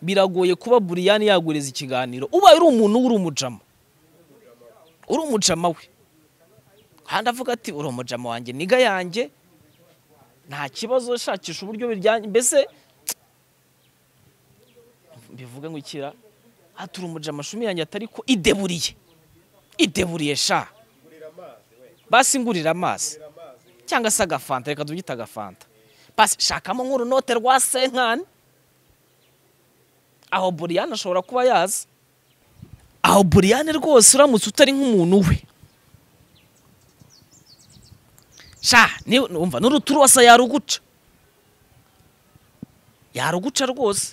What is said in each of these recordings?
biragoye kuba buriyani yagureza ikiganiro ubaye uri umuntu uri umujama uri umujama we kandi avuga ati uri umujama wanjye niga yanjye nta kibazo shakisha uburyo biryanye mbese bivuga ngo ikira hatura umujama shumi yanjye atari ko ideburiye ideburiye sha basi ngurira amazi cyangwa se agafanta reka tubyita agafanta basi shakamo nk'urunote rwa senkani aho buriyani ashobora kuba yaza aho buriyani rwose uramutse utari nk'umuntu we sha numva n'uruturuwasa yaruguca yaruguca rwose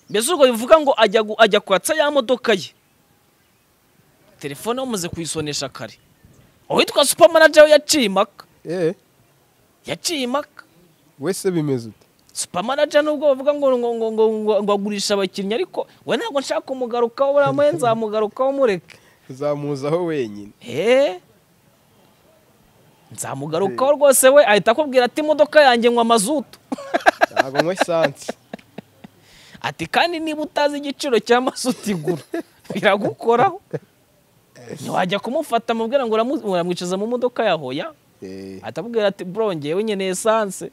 mbese urwo bivuga ngo ajya kwatsa ya modoka ye telefone bamaze kuyisonesha kare uwitwa supamanaje we yaciye impaka eee yaciye impaka wese bimeze ute supamanaje nubwo bavuga ngo ngo ngo ngo ngo ngo agurisha abakinnyi ariko we ntabwo nshaka kumugarukaho buriya muhe nzamugarukaho mureke uzamuzaho wenyine eee nzamugarukaho rwose we ahita akubwira ati imodoka yanjye nywa mazutu ntabwo anywa esanse ati kandi niba utazi igiciro cya mazutu igura biragukoraho ntiwajya kumufata amubwira ngo uramu- uramwicaza mu modoka ya hoya eee atamubwira ati bro njyewe nyene esanse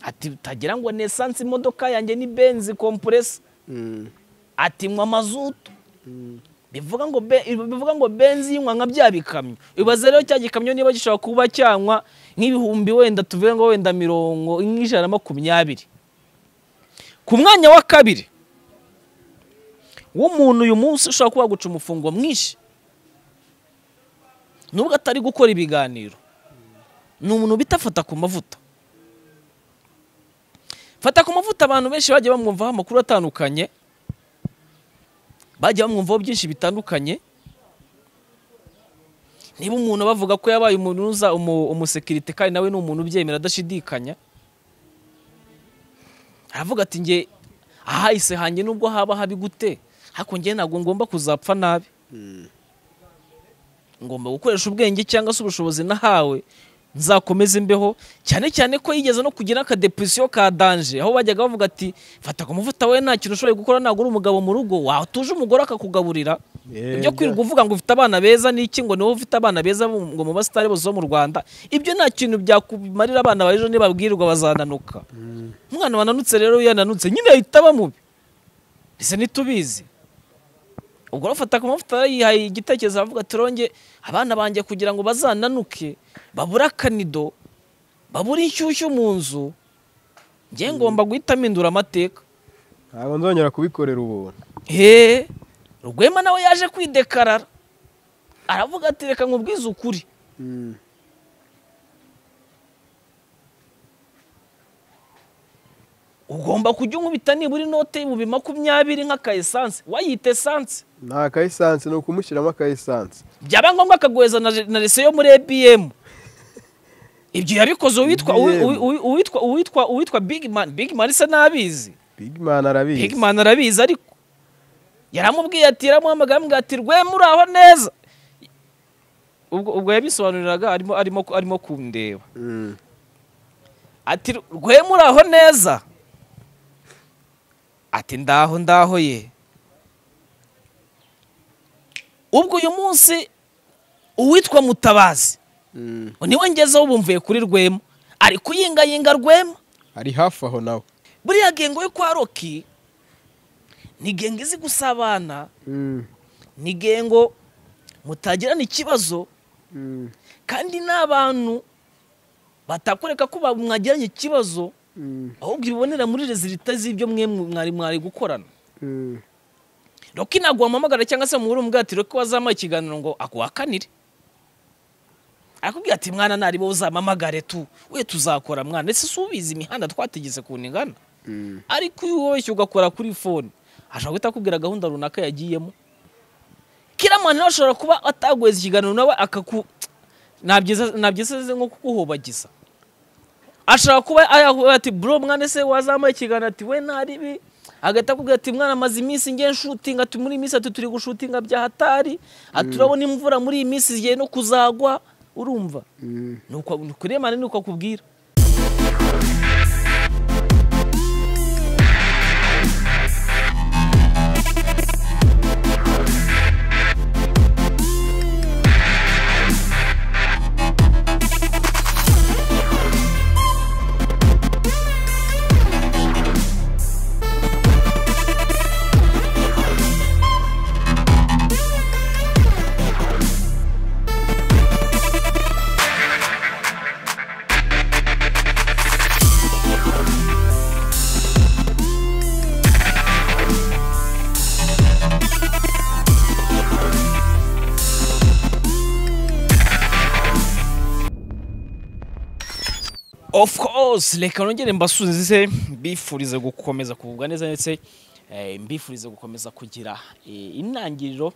ati tagira ngo ni esanse imodoka yanjye ni benzi kompuresa ati nywa mazutu bivuga ngo be- bivuga ngo benzi yinywa nka bya bikamyo ibaze rero cya gikamyo niba gishobora kuba cyanywa nk'ibihumbi wenda tuvuge ngo wenda mirongo nk'ijana na makumyabiri ku mwanya wa kabiri w'umuntu uyu munsi ushobora kuba waguca umufungo mwinshi nubwo atari gukora ibiganiro ni umuntu bita fata ku mavuta fata ku mavuta abantu benshi bagiye bamwumvaho amakuru atandukanye bagiye bamwumvaho byinshi bitandukanye niba umuntu bavuga ko yabaye umunuza umu- umusekirite kandi nawe ni umuntu ubyemera adashidikanya aravuga ati nge ahahise hanjye nubwo haba habi gute ariko nge ntabwo ngomba kuzapfa nabi ngomba gukoresha ubwenge cyangwa se ubushobozi nahawe nzakomeze imbeho cyane cyane ko yigeze no kugira akadepresiyo ka danje aho bajyaga bavuga ati fata ku muvuta we nta kintu ushoboye gukora ntabwo uri umugabo mu rugo wawe tuje umugore akakugaburira Yego. ibyo kwirirwa uvuga ngo ufite abana beza n'iki ngo niwe ufite abana beza mu- ngo mu basitari bose bo mu rwanda ibyo nta kintu byakumarira abana baje nibabwirirwa bazananuka umwana wananutse rero iyo yananutse nyine ahita aba mubi ese ntitubizi ubwo rufata ku mavuta yihaye igitekerezo aravuga ati ronge abana banjye kugira ngo bazananuke babure akanido babure inshyushyu mu nzu njye ngomba guhita mpindura amateka ntabwo nzongera kubikorera ubuntu he rwema nawe yaje kwidekarara aravuga ati reka nkubwize ukuri ugomba kujya unkubita nibura inote y'ibihumbi makumyabiri nk'aka esanse wayita esanse nta ka esanse ni ukumushyiramo aka esanse byaba ngombwa akaguheza na re- na rese yo muri ebiyemu ibyo yabikoze uwitwa uwi- uwi- uwi- uwitwa uwitwa uwitwa bigimani bigimani se n'abizi bigimani arabizi bigimani arabizi ariko yaramubwiye ati yaramuhamagaye amubwira ati rwema uri aho neza ubwo ubwo yabisobanuriraga arimo arimo arimo kundeba Mm. ati rwema uri aho neza ati ndaho ndaho ye ubwo uyu munsi uwitwa mutabazi Mm. niwe ngezeho bumvuye kuri rwema ari kuyingayinga rwema ari hafi aho nawe buriya gengo yo kwa roki ni gengo izi gusabana Mm. ni gengo mutagirana ikibazo Mm. kandi n'abantu batakoreka ko ba- mwagiranye ikibazo Mm. ahubwo ibibonera muri rezilita z'ibyo mwe mwari mwari gukorana Mm. roki ntabwo wamuhamagara cyangwa se muhura umubwira ati roki wazamuha ikiganiro ngo akuhakanire arakubwira ati mwana naribo uzamamagare tu we tuzakora mwana ese si ubizi imihanda twategetse kuntu ingana Mm. ariko iyo wubeshye ugakora kuri fone ashobora guhita akubwira gahunda runaka yagiyemo kiramani nawe ashobora kuba ataguheza ikiganiro nawe akaku nabyiza nabyiza nko kuguhobagiza ashobora kuba ayavuga ati bro mwana ese wazamuye ikiganiro ati we naribi agahita akubwira ati mwana amaze iminsi ngiye nshutinga ati muri iyi minsi ati turi gushutinga bya hatari ati urabona imvura muri iyi minsi igiye no kuzagwa urumva Mm. nuko kuremana nuko akubwira of course reka nongere mbasuze mbifurize gukomeza kugubwa neza ndetse eh, mbifurize gukomeza kugira eh, intangiriro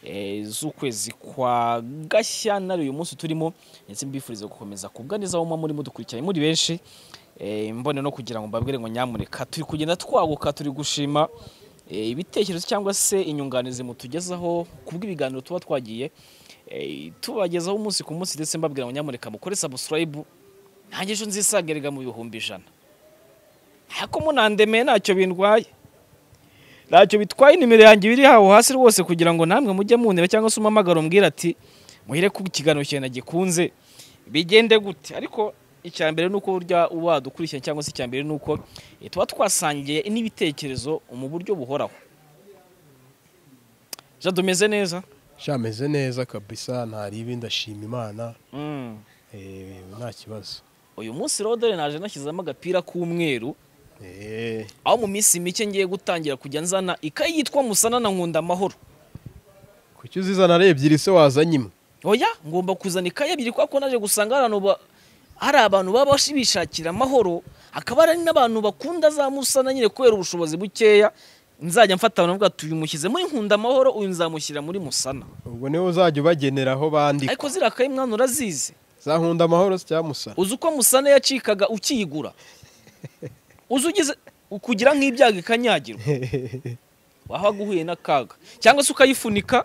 eh, z'ukwezi kwa gashyantare uyu munsi turimo ndetse mbifurize gukomeza kubwa neza aho muba muri mudukurikiranye muri benshi eh, mbone no kugira ngo mbabwire ngo nyamureka turi kugenda twaguka turi gushima eh, ibitekerezo cyangwa se inyunganizi mutugezaho kubw'ibiganiro tuba twagiye eh, tubagezaho umunsi ku munsi ndetse mbabwira ngo nyamureka mukore subscribe nanjye ejo nzisagarega mu bihumbi ijana ariko munandemeye ntacyo bindwaye ntacyo bitwaye nimero yanjye ibiri hawo hasi rwose kugira ngo namwe mujye muneba cyangwa se umamagara umbwira ati muhire ku kiganiro cyane gikunze bigende gute ariko icya mbere ni uko burya uba wadukurikirana cyangwa se icya mbere ni uko eh, tuba twasangiye n'ibitekerezo mu buryo buhoraho ja tumeze neza shameze neza kabisa ntaribi ndashima imana Mm. eh, nta kibazo uyu munsi rodere naje nashyizemo agapira k'umweru Eh, aho mu minsi mike ngiye gutangira kujya nzana ikayi yitwa musana na nkunda amahoro kuki uzizana ari ebyiri se wazanye imwe oya ngomba kuzana ikayi ebyiri kuko naje gusanga hari abantu ba- hari abantu baba bashi- bishakira amahoro hakaba hari n'abantu bakunda za musana nyine kubera ubushobozi bukeya nzajya mfata navuga ati uyu mushyize muri nkunda amahoro uyu nzamushyira muri musana ubwo niwe uzajya ubagenera aho bandika ariko ziriya kayi mwana urazizi za nkunda amahoro se cyangwa musara uzi uko musana yacikaga ukiyigura uzi ugize ukugira nk'ibyago ikanyagirwa waba uhuye n'akaga cyangwa se ukayifunika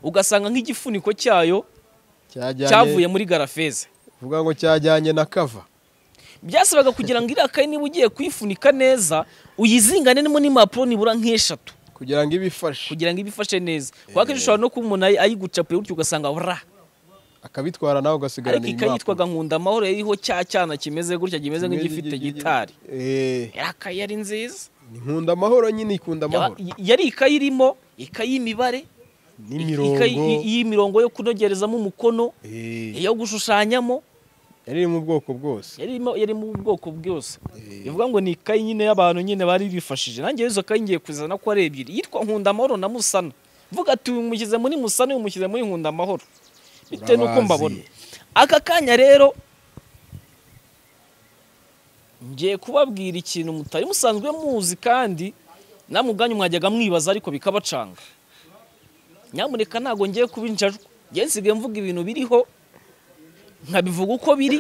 ugasanga nk'igifuniko cyayo cyajyanye cyavuye muri garafeze uvuga ngo cyajyanye na kava byasabaga kugira ngo iriya kayi niba ugiye kuyifunika neza uyizingane nemo n'impapuro nibura nk'eshatu kugira ngo ibifashe kugira ngo ibe ifashe neza kuko akenshi ushobora no kuba umuntu ayi- ayigucapuye gutyo ugasanga bura akabitwara nawe ugasigarana ariko ikayi impapuro. yitwaga nkunda amahoro yariho cya cyana kimeze gutya kimeze nk'igifite gitari Eh, iriya kayi yari nziza ni nkunda amahoro nyine ikunda Yaba- amahoro yari ikayi irimo ikayi y'imibare ikayi n'imirongo y'imirongo yo kunogerezamo umukono Eh, iyo gushushanyamo yari iri mu bwoko bwose yarimo yarimo ubwoko bwose Eh. bivuga ngo ni ikayi nyine y'abantu nyine bari bifashije nanjye izo kayi ngiye kuzana ko ari ebyiri yitwa nkunda amahoro na musana mvuga ati uyu mushyize muri musana uyu mushyize muri nkunda amahoro bitewe n'uko Urabazi. mbabona aka kanya rero ngiye kubabwira ikintu mutari musanzwe muzi kandi namwe ubwanyu mwajyaga mwibaza ariko bikabacanga nyamuneka ntabwo ngiye kubinjajwa ngiye nsigaye mvuga ibintu biriho nkabivuga uko biri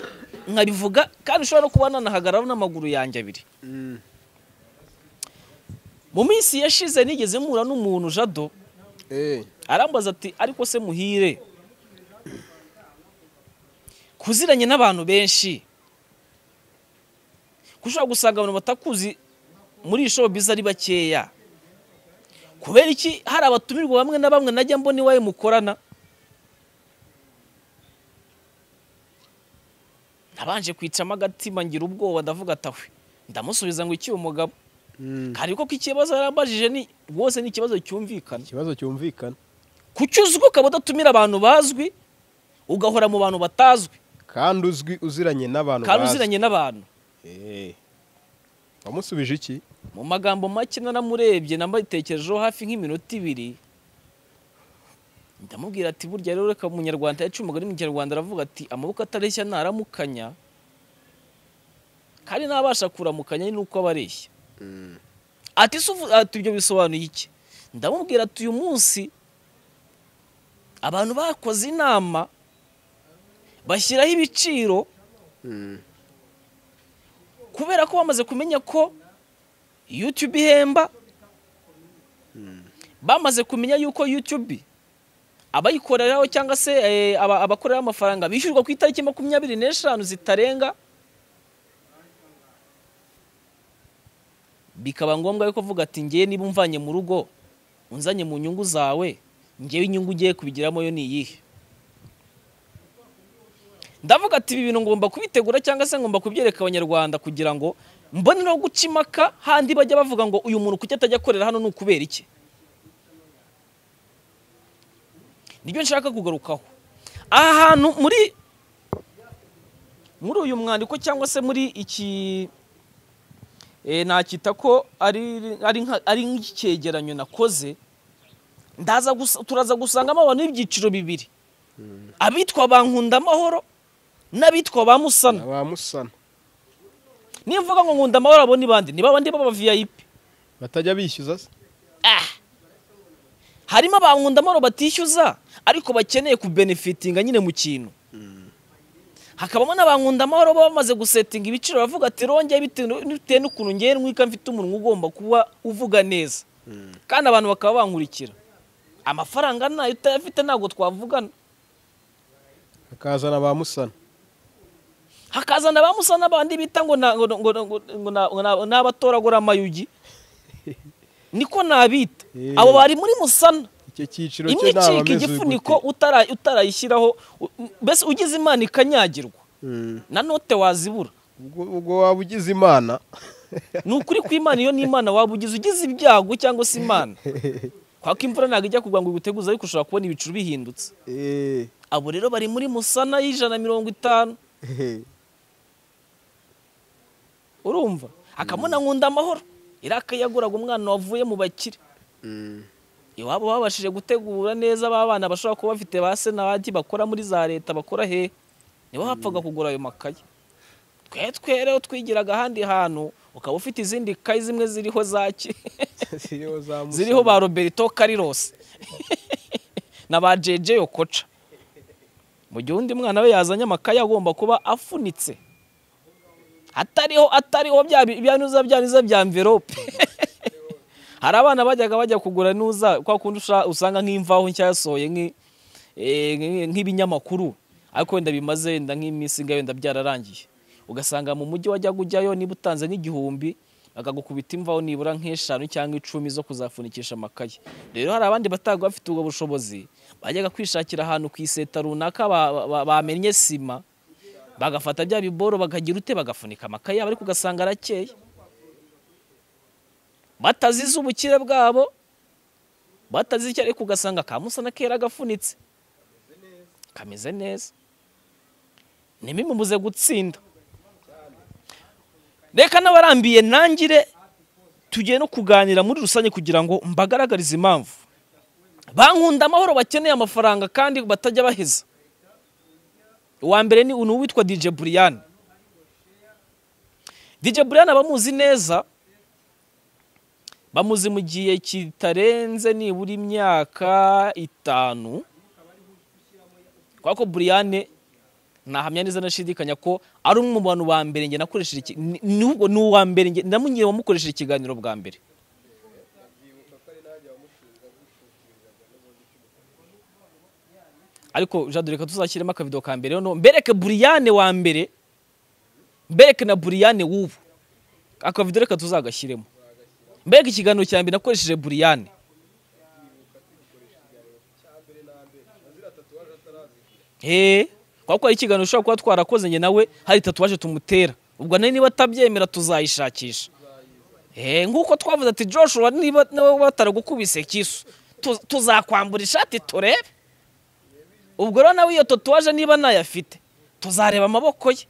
nkabivuga kandi ushobora no kuba nanahagarara n'amaguru yanjye abiri Mm. mu minsi yashize nigeze mpura n'umuntu jado Eh. arambaza ati ariko se muhire kuziranye n'abantu benshi kuko ushobora gusanga abantu batakuzi muri iyi shobubizi ari bakeya kubera iki hari abatumirwa bamwe na bamwe najya mbona iwawe mukorana nabanje kwicamo agatima ngira ubwoba ndavuga atahwe ndamusubiza ngo iki uyu mugabo Mm. hari ko ikibazo yarambajije ni rwose ni ikibazo cyumvikana ikibazo cyumvikana kuki uzwi ukaba udatumira abantu bazwi ugahora mu bantu batazwi kandi uzwi uziranye n'abantu kandi bazi. uziranye n'abantu Eh. wamusubije iki mu magambo make nanamurebye namabitekerejeho hafi nk'iminota ibiri ndamubwira ati burya rero reka umunyarwanda yaciye umugani mu kinyarwanda aravuga ati amaboko atareshya ntaramukanya kandi ntabasha kuramukanya ni uko aba areshya Mm. ati se uvu- ati ibyo bisobanuye iki ndamubwira ati uyu munsi abantu bakoze inama bashyiraho ibiciro Mm. kubera ko bamaze kumenya ko YouTube ihemba bamaze kumenya yuko YouTube abayikoreraho cyangwa se eh, aba- abakoreraho amafaranga bishyurwa ku itariki makumyabiri n'eshanu zitarenga bikaba ngombwa yuko avuga ati ngewe niba umvanye mu rugo unzanye mu nyungu zawe ngewe inyungu ugiye kubigiramo yo ni iyihe ndavuga ati ibi bintu ngomba kubitegura cyangwa se ngomba kubyereka abanyarwanda kugira ngo mbone no guca impaka handi bajya bavuga ngo uyu muntu kuki atajya akorera hano ni ukubera iki nibyo nshaka kugarukaho aha hantu muri muri uyu mwandiko cyangwa se muri iki eh, nakita ko ari ari nka- ari nk'icyegeranyo nakoze ndaza gusa- turaza gusangamo abantu b'ibyiciro bibiri abitwa ba nkunda amahoro n'abitwa ba musana Abamusana. niyo mvuga ngo nkunda amahoro abo ni bande ni babandi baba vip batajya bishyuza se harimo abankunda amahoro batishyuza ariko bakeneye kubenefitinga nyine mu kintu hakabamo n'abankunda amahoro baba bamaze gusetinga ibiciro bavuga ati rongeye bitewe bitewe n'ukuntu ngewe ntwika mfite umuntu ugomba kuba uvuga neza kandi abantu bakaba bankurikira amafaranga ntayo utayafite ntabwo twavugana bakazana ba musana hakazana ba musa n'abandi bita ngo na- ngo- ngo- ngo- ngo na- ngo na- ni abatoragura amayugi niko nabita Eh. abo bari muri musana icyo cyiciro imwe cyo naba icika igifuniko utara- utarayishyiraho u- mbese ugize imana ikanyagirwa na note wazibura ubwo waba ugize imana ni ukuri kw'imana iyo ni imana waba ugize ugize ibyago cyangwa se imana kwako imvura ntabwo ijya kugwa ngo iguteguze ariko ushobora kubona ibicu bihindutse Eh, abo rero bari muri musana y'ijana na mirongo itanu eh, urumva akamuna nkunda amahoro iraka yaguraga umwana wavuye mu bakire mm, iwabo babashije gutegura neza ba bana bashobora kuba bafite ba senati bakora muri za leta bakora hehe nibo bapfaga kugura ayo makaye twe twe rero twigiraga ahandi hantu ukaba ufite izindi kayi zimwe ziriho zaki ziriho za musana ziriho ba roberto Carlos na ba jeje yokoca mu gihe undi mwana we yazanye amakaye agomba kuba afunitse atariho atariho bya byanuza byanuza bya envelope hari abana bajyaga bajya kugura nuza kwa kundi usha- usanga nk'imvaho nshya yasohoye nk'i- eh, nk'i- nk'ibinyamakuru ariko wenda bimaze wenda nk'iminsi ingahe wenda byararangiye ugasanga mu mujyi wajyaga ujyayo niba utanze nk'igihumbi bakagukubita imvaho nibura nk'eshanu cyangwa icumi zo kuzafunikisha amakaye rero hari abandi bataga bafite ubwo bushobozi bajyaga kwishakira ahantu ku iseta runaka ba- ba- ba- bamennye sima bagafata bya biboro bakagira ute bagafunika amakaye yabo ariko ugasanga arakeye batazize ubukire bwabo batazize icyo ariko ugasanga ka musana kera gafunitse kameze neza ntibimubuze gutsinda reka n'abarambiye nangire tugiye no kuganira muri rusange kugira ngo mbagaragarize impamvu bankunda amahoro bakeneye amafaranga kandi batajya baheza uwa mbere ni uyu witwa DJ Brian DJ Brian abamuzi neza bamuzi mu gihe kitarenze nibura imyaka itanu kubera ko buriyane ntahamya neza nashidikanya ko ari umwe mu bantu ba mbere njye nakoresheje iki- ni- ni ubwo- ni uwa mbere njye namugiye wamukoresheje ikiganiro bwa mbere ariko jadore reka tuzashyiremo akavido ka mbere noneho mbereke buriyane wa mbere mbereke na buriyane w'ubu akavido reka tuzagashyiremo mbega ikiganiro cya mbere nakoresheje buriyane eee kubera ko hari ikiganiro ushobora kuba twarakoze njye nawe hari tatuwaje tumutera ubwo nawe niba atabyemera tuzayishakisha eee nk'uko twavuze ati joshua niba niba bataragukubise kisu tu- tuzakwambura ishati turebe ubwo rero nawe iyo tatuwaje niba ntayafite tuzareba amaboko ye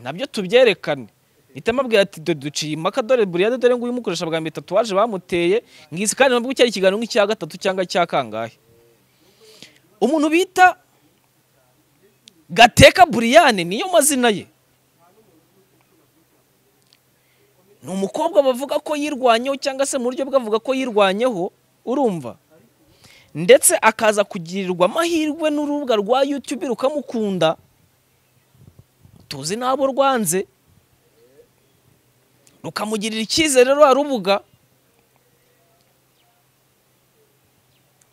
nabyo tubyerekane mpita mabwira ati dore duciye impaka dore buriyade dore nguyu umukoresha bwa mbere tatuwaje bamuteye ngizi kandi nabwo cyari ikiganiro nk'icya gatatu cyangwa icya kangahe umuntu bita gateka buriyane niyo mazina ye ni umukobwa bavuga ko yirwanyeho cyangwa se mu buryo bwe avuga ko yirwanyeho urumva ndetse akaza kugirirwa amahirwe n'urubuga rwa yutube rukamukunda tuzi n'abo rwanze rukamugirira icyizere rwa rubuga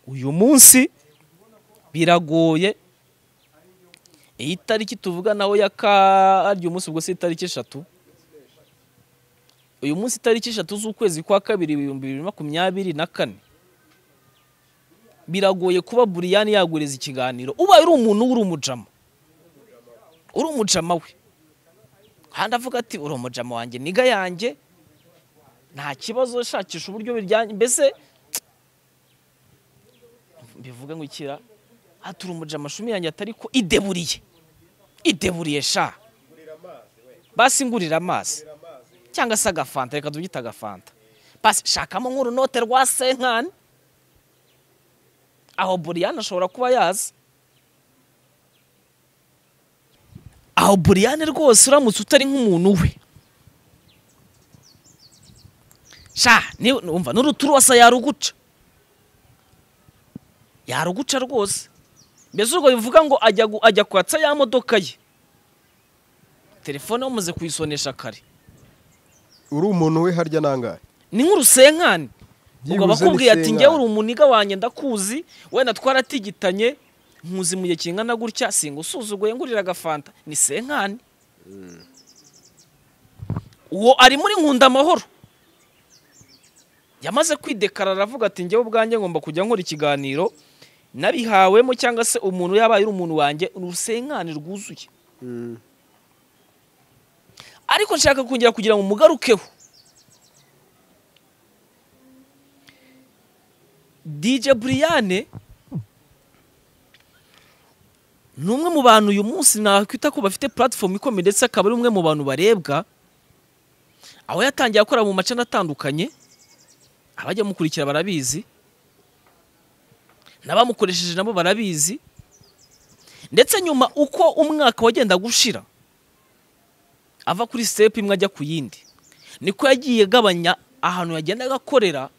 uyu munsi biragoye iyi tariki tuvuga nawe ya karyo umunsi ubwo si itariki eshatu uyu munsi itariki eshatu z'ukwezi kwa kabiri ibihumbi bibiri na makumyabiri na kane biragoye kuba buriyani yaguriza ikiganiro ubaye uri umuntu uri umujama uri umujama we kandi avuga ati uri umujama wanjye niga yanjye nta kibazo shakisha uburyo biryanye mbese bivuga ngo ikira aturumuje amashumi yanjye atari ko ideburiye ideburiye sha basi ngurira amazi cyangwa se agafanta reka tubyita agafanta basi shakamo nk'urunote rwa senkani aho buriyani ashobora kuba yazi aho buriyani rwose uramutse utari nk'umuntu we sha ni- umva n'uruturwasa yaruguca yaruguca rwose mbese urwo bivuga ngo ajya gu- ajya kwatsa ya modoka ye telefone bamaze kuyisonesha kare uri umuntu we harya nangahe ni nk'urusenkani ubwo Byibuze bakubwiye ati n'isenkani. ngewe uri umuniga wanjye ndakuzi wenda twaratigitanye nkuzi mu gihe kingana gutya singusuzuguye ngurira agafanta ni senkani uwo ari muri nkunda amahoro yamaze kwidekarara aravuga ati ngewe ubwanjye ngomba kujya nkora ikiganiro nabihawemo cyangwa se umuntu yabaye uri umuntu wanjye ni urusenkani rwuzuye Mm. ariko nshaka kongera kugira ngo mugarukeho DJ Brian ni umwe mu bantu uyu munsi nakwita ko bafite platform ikomeye ndetse akaba ari umwe mu bantu barebwa aho yatangiye akora mu macana atandukanye abajya mukurikira barabizi n'abamukoresheje nabo barabizi ndetse nyuma uko umwaka wagenda gushira ava kuri sitepu imwe ajya ku yindi niko yagiye agabanya ahantu yagendaga akorera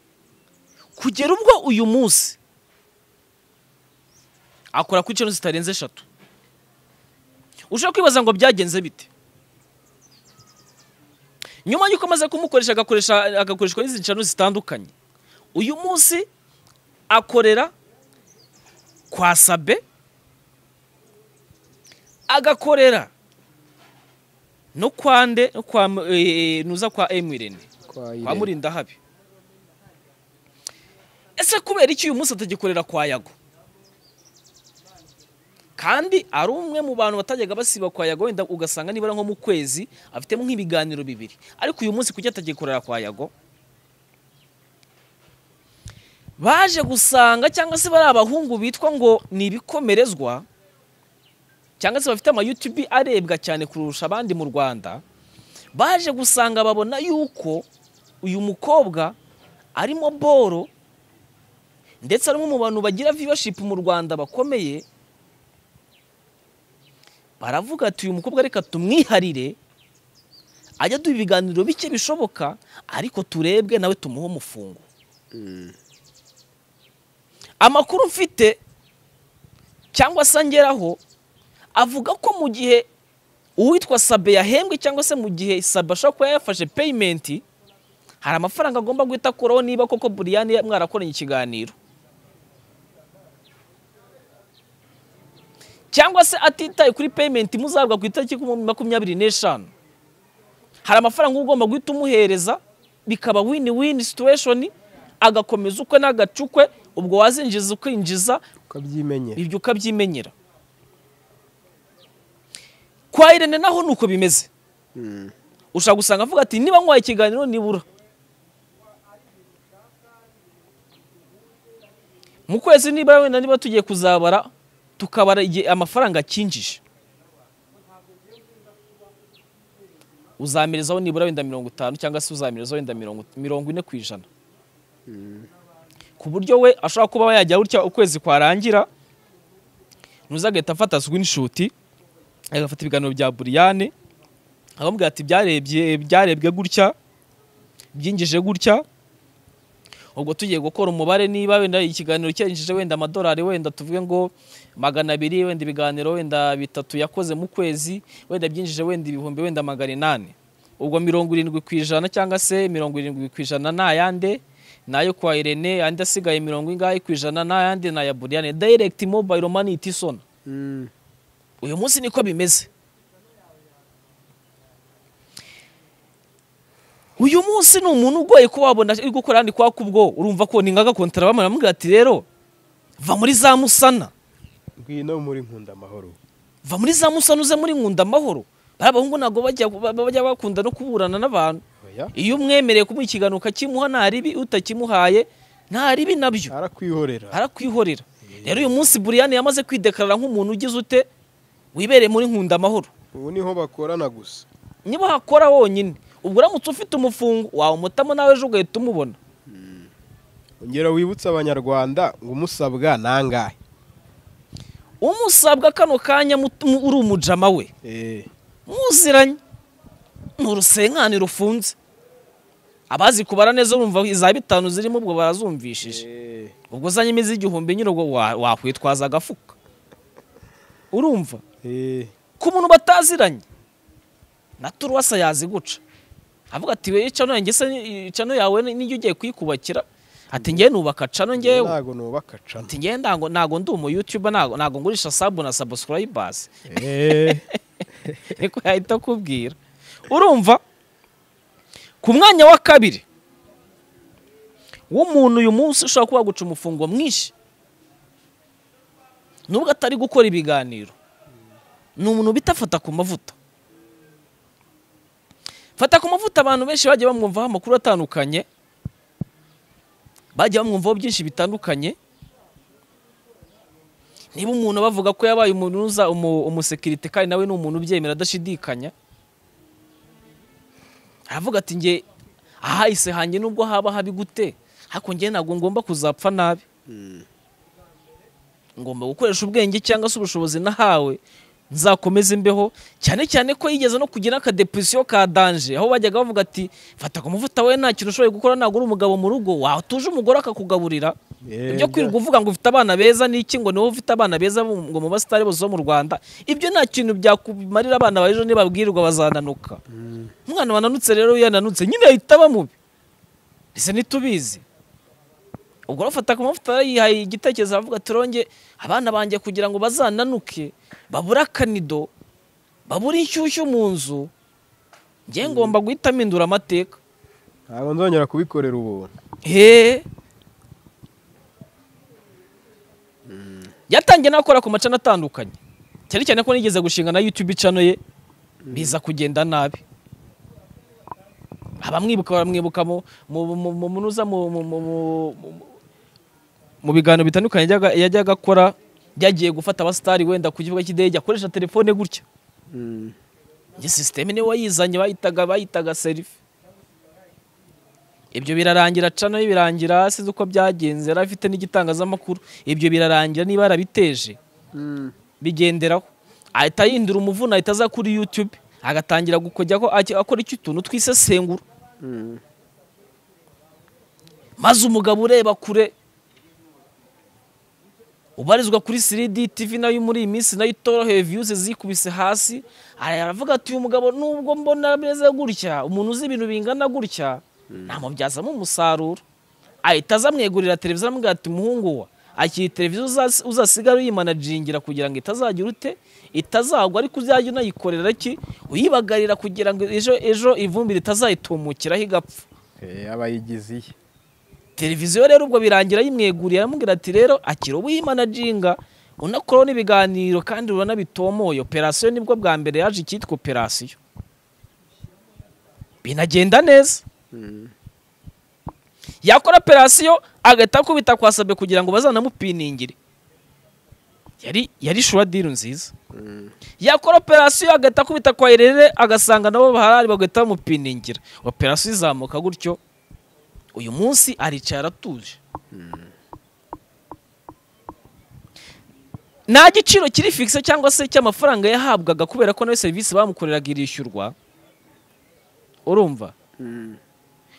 kugera ubwo uyu munsi akora kuri cano zitarenze eshatu ushobora kwibaza ngo byagenze bite nyuma y'uko amaze kumukoresha agakoresha agakoreshwa n'izi ncano zitandukanye uyu munsi akorera kwa sabe agakorera no kwa nde no kwa mu- eh, eh, nuza kwa emirene Kwa kwa Irene. murinda habi ese kubera iki uyu munsi atagikorera kwa yago kandi ari umwe mu bantu batajyaga basiba kwa yago wenda ugasanga nibura nko mu kwezi afitemo nk'ibiganiro bibiri ariko uyu munsi kuki atagikorera kwa yago baje gusanga cyangwa se bari abahungu bitwa ngo ni ibikomerezwa cyangwa se bafite ama YouTube arebwa cyane kurusha abandi mu Rwanda baje gusanga babona yuko uyu mukobwa arimo boro ndetse ari umwe mu bantu bagira viewership mu Rwanda bakomeye baravuga ati uyu mukobwa reka tumwiharire ajya duha ibiganiro bike bishoboka ariko turebwe nawe tumuhe umufungo Mm. amakuru mfite cyangwa se angeraho avuga ko mu gihe uwitwa sabe yahembwe cyangwa se mu gihe sabe ashobora kuba yafashe peyimenti hari amafaranga agomba guhita akuraho niba koko buriyani mwarakoranye ikiganiro cyangwa se atitaye kuri peyimenti muzahabwa ku itariki makumyabiri n'eshanu hari amafaranga uba ugomba guhita umuhereza bikaba wini wini situweshoni agakomeza ukwe n'agacukwe ubwo wazinjiza ukinjiza ukabyimenye ibyo ukabyimenyera kwa irene naho ni uko bimeze Mm. ushobora gusanga avuga ati niba nkwaye ikiganiro nibura mu kwezi niba wenda niba tugiye kuzabara tukabara igihe amafaranga akinjije uzamerezaho nibura wenda mirongo itanu cyangwa se uzamerezaho wenda mirongo mirongo ine ku ijana ku buryo we ashobora kuba yajya gutya ukwezi kwarangira nuza agahita afata screenshot agafata ibiganiro bya buriyane akamubwira ati byarebye byarebwe gutya byinjije gutya ubwo tugiye gukora umubare niba wenda ikiganiro cyinjije wenda amadolari wenda tuvuge ngo magana abiri wenda ibiganiro wenda bitatu yakoze mu kwezi wenda byinjije wenda ibihumbi wenda magana inani ubwo mirongo irindwi ku ijana cyangwa se mirongo irindwi ku ijana ni ayande ni ayo kwa irene andi asigaye mirongo ingahe ku ijana ni ayandi ni aya buriyane direct mobile money itisona Mm. uyu munsi niko bimeze uyu munsi ni umuntu ugoye ko wabona uri gukora handi kwa kubwo urumva ko ni ngaga kontara bamubwira ati rero va muri za musana ngwino muri nkunda amahoro va muri za musana uze muri nkunda amahoro bariya bahungu ntabwo bajya bajya bakunda no kuburana n'abantu oya iyo umwemereye kumuha ikiganiro ukakimuha nta ribi utakimuhaye nta ribi nabyo arakwihorera arakwihorera rero uyu munsi buriyani yamaze kwidekarara nk'umuntu ugize ute wibereye muri nkunda amahoro ubu niho bakorana gusa niba hakora wonyine ubwo uramutse ufite umufungo wawumutamo nawe ejo ugahita umubona ongera wibutse abanyarwanda ngo umusabwa nangahe umusabwa kano kanya mut- mu- uri umujama we Eh, muziranye ni urusenkani rufunze abazi kubara neza urumva iza bitanu zirimo ubwo barazumvishije ubwo uzanye imizi igihumbi nyine ubwo wa- wakwitwaza agafuka urumva ku muntu bataziranye na turuwasa yazi guca avuga ati weye cano yanjye se ni- cano yawe ni- nijyo ugiye kuyikubakira ati ngewe nubaka cano ngewe ntago nubaka cano ati ngewe ntago ntago ndi umu yutuba ntago ntago ngurisha sabu na sabusikurayibazi Eh, niko yahita akubwira urumva ku mwanya wa kabiri w'umuntu uyu munsi ushobora kuba guca umufungo mwinshi nubwo atari gukora ibiganiro ni umuntu bita fata ku mavuta fata ku mavuta abantu benshi bagiye bamwumvaho amakuru atandukanye bagiye bamwumvaho byinshi bitandukanye niba umuntu bavuga ko yabaye umunuza umu- umusekirite kandi nawe ni umuntu ubyemera adashidikanya aravuga ati nge ahahise hanjye nubwo haba habi gute ariko nge ntabwo ngomba kuzapfa nabi ngomba gukoresha ubwenge cyangwa se ubushobozi nahawe nzakomeze imbeho cyane cyane ko yigeze no kugira akadepresiyo ka danje aho bajyaga bavuga ati fata ku muvuta we nta kintu ushoboye gukora ntabwo uri umugabo mu rugo watuje umugore akakugaburira eh, ibyo kwirirwa uvuga ngo ufite abana beza ni iki ngo niwe ufite abana beza mu- ngo mu basitari bose bo mu rwanda ibyo nta kintu byakumarira abana ba ejo nibabwirirwa bazananuka umwana wananutse rero iyo yananutse nyine ahita aba mubi ese ntitubizi ubwo arafata ku mavuta yihaye igitekerezo aravuga ati ronge abana banjye kugira ngo bazananuke babure akanido babure inshyushyu mu nzu njye ngomba guhita mpindura amateka ntabwo nzongera kubikorera ubuntu He. yatangiye n'akora ku macana atandukanye cyane cyane ko nigeze gushinga na youtube icano ye biza kugenda nabi abamwibuka baramwibuka mu mu- mu- mu- munuza mu- mu- mu- mu- mu- mu biganiro bitandukanye yajyaga- yajyaga akora byagiye gufata abasitari wenda ku kibuga cy'indege akoresha telefone gutya njye sisiteme niwe wayizanye bayitaga bayitaga serifi ibyo birarangira cano ye birangira hasi uko byagenze yari afite n'igitangazamakuru ibyo birarangira niba yarabiteje bigenderaho ahita yindura umuvuna ahita aza kuri youtube agatangira gukojya ko ajya akora icyo utuntu twisesengura maze umugabo ureba kure ubarizwa kuri 3D TV nayo muri iyi minsi nayo itoroheye views zikubise hasi aravuga ati uyu mugabo nubwo mbona meze gutya umuntu uzi ibintu bingana gutya namubyazamo umusaruro ahita aza amwegurira televiziyo aramubwira ati muhungu wa akiri televiziyo uzas- uzasigara uyimanajingira kugira ngo itazagira ute itazagwa ariko uzajya unayikorera ki uyibagarira kugira ngo ejo ejo ivumbi ritazayitumukiraho igapfa Eh, abayigize iye televiziyo rero ubwo birangira yimweguriye aramubwira ati rero akira ubu yimanajinga unakoraho n'ibiganiro kandi urabona bitomoye operasiyo nibwo bwa mbere yaje icyitwa operasiyo binagenda neza yakora operasiyo agahita akubita kwasabwe kugira ngo bazanamupiningire yari yari shuwa diru nziza yakora operasiyo agahita akubita kwa erere agasanga nabo bahari bagahita bamupiningira operasiyo izamuka gutyo uyu munsi aricaye aratuje nta giciro kiri fikise cyangwa se cy'amafaranga yahabwaga kubera ko nawe serivisi bamukoreraga irishyurwa urumva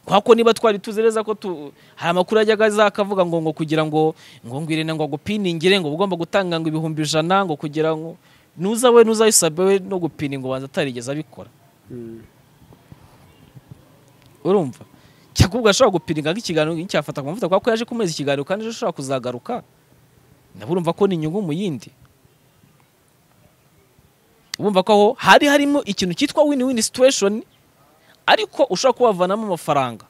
kubera ko niba twari tuzi neza ko tu- hari amakuru yajyaga aza akavuga ngo ngo kugira ngo ngo ngo irene ngo agupiningire ngo uba ugomba gutanga ngo ibihumbi ijana ngo kugira ngo nuza we nuza wisabe we no gupina ngo banza atarigeze abikora urumva cyakubwa ashobora gupinga nk'ikiganiro nticyafata ku mavuta kuko yaje kumeza ikiganiro kandi ejo ashobora kuzagaruka nabo urumva ko ni inyungu mu yindi urumva ko aho hari harimo ikintu cyitwa win win situation ariko ushobora kuba wavanamo amafaranga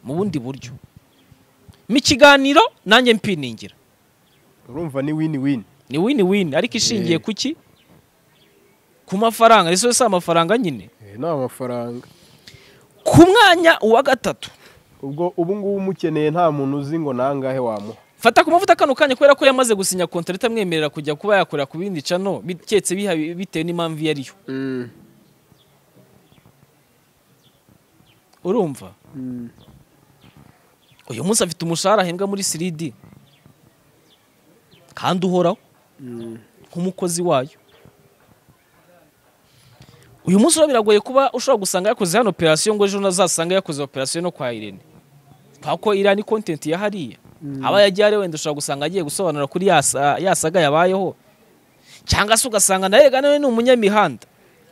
mu bundi buryo mu kiganiro nanjye mpiningira urumva ni wini wini ni win win ariko ishingiye ku ki ku mafaranga ese si amafaranga nyine Eh, ni amafaranga ku mwanya wa gatatu ubwo ubu ngubu umukeneye nta muntu uzi ngo nangahe wamuha fata ku mavuta kano kanya kubera ko yamaze gusinya kontara itamwemerera kujya kuba yakorera ku bindi cano biketse biha- bitewe n'impamvu iyo ariyo urumva uyu munsi afite umushahara ahembwa muri 3D kandi uhoraho nk'umukozi wayo uyu munsi rero biragoye kuba ushobora gusanga yakoze hano operasiyo ngo ejo unazasanga yakoze operasiyo no kwa irene kubera ko iriya ni kontenti ya hariya aba yagiye ari wenda ushobora gusanga agiye gusobanura kuri ya sa- ya saga yabayeho cyangwa se ugasanga nawe rega nawe ni umunyamihanda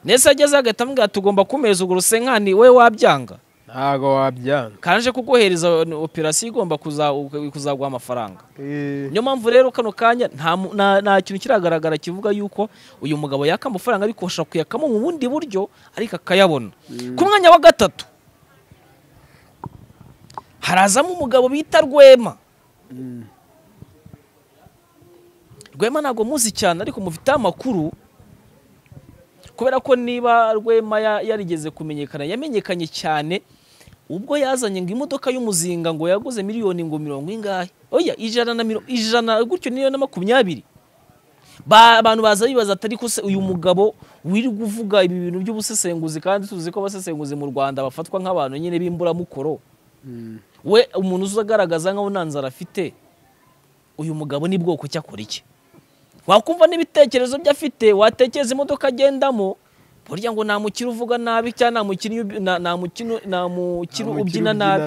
ndetse ageze agahita amubwira ati ugomba kumpereza urwo rusenkani wowe wabyanga ntago wabyanga kanje kuguhereza operasiyo igomba kuza- kuzaguha amafaranga niyo mpamvu rero kano kanya nta mu- nta- nta kintu kiragaragara kivuga yuko uyu mugabo yaka amafaranga ariko ashobora kuyakamo mu bundi buryo ariko akayabona ku mwanya wa gatatu harazamo umugabo bita rwema rwema ntabwo muzi cyane ariko mufiteho amakuru kubera ko niba rwema ya- yarigeze kumenyekana yamenyekanye cyane ubwo yazanye ngo imodoka y'umuzinga ngo yaguze miliyoni ngo mirongo ingahe oya ijana na miro, ijana gutyo niyo na makumyabiri Ba- abantu baza bibaza atari ko se uyu mugabo wiri kuvuga ibi bintu by'ubusesenguzi kandi tuzi ko abasesenguzi mu rwanda bafatwa nk'abantu nyine b'imburamukoro we umuntu uzagaragaza nkaho nta nzara afite uyu mugabo ni bwoko ki akora iki wakumva n'ibitekerezo byo afite watekereza imodoka agendamo burya ngo nta mukire uvuga nabi cyangwa nta mukinnyi ubi- nta- nta mukino- nta mukire ubyina nabi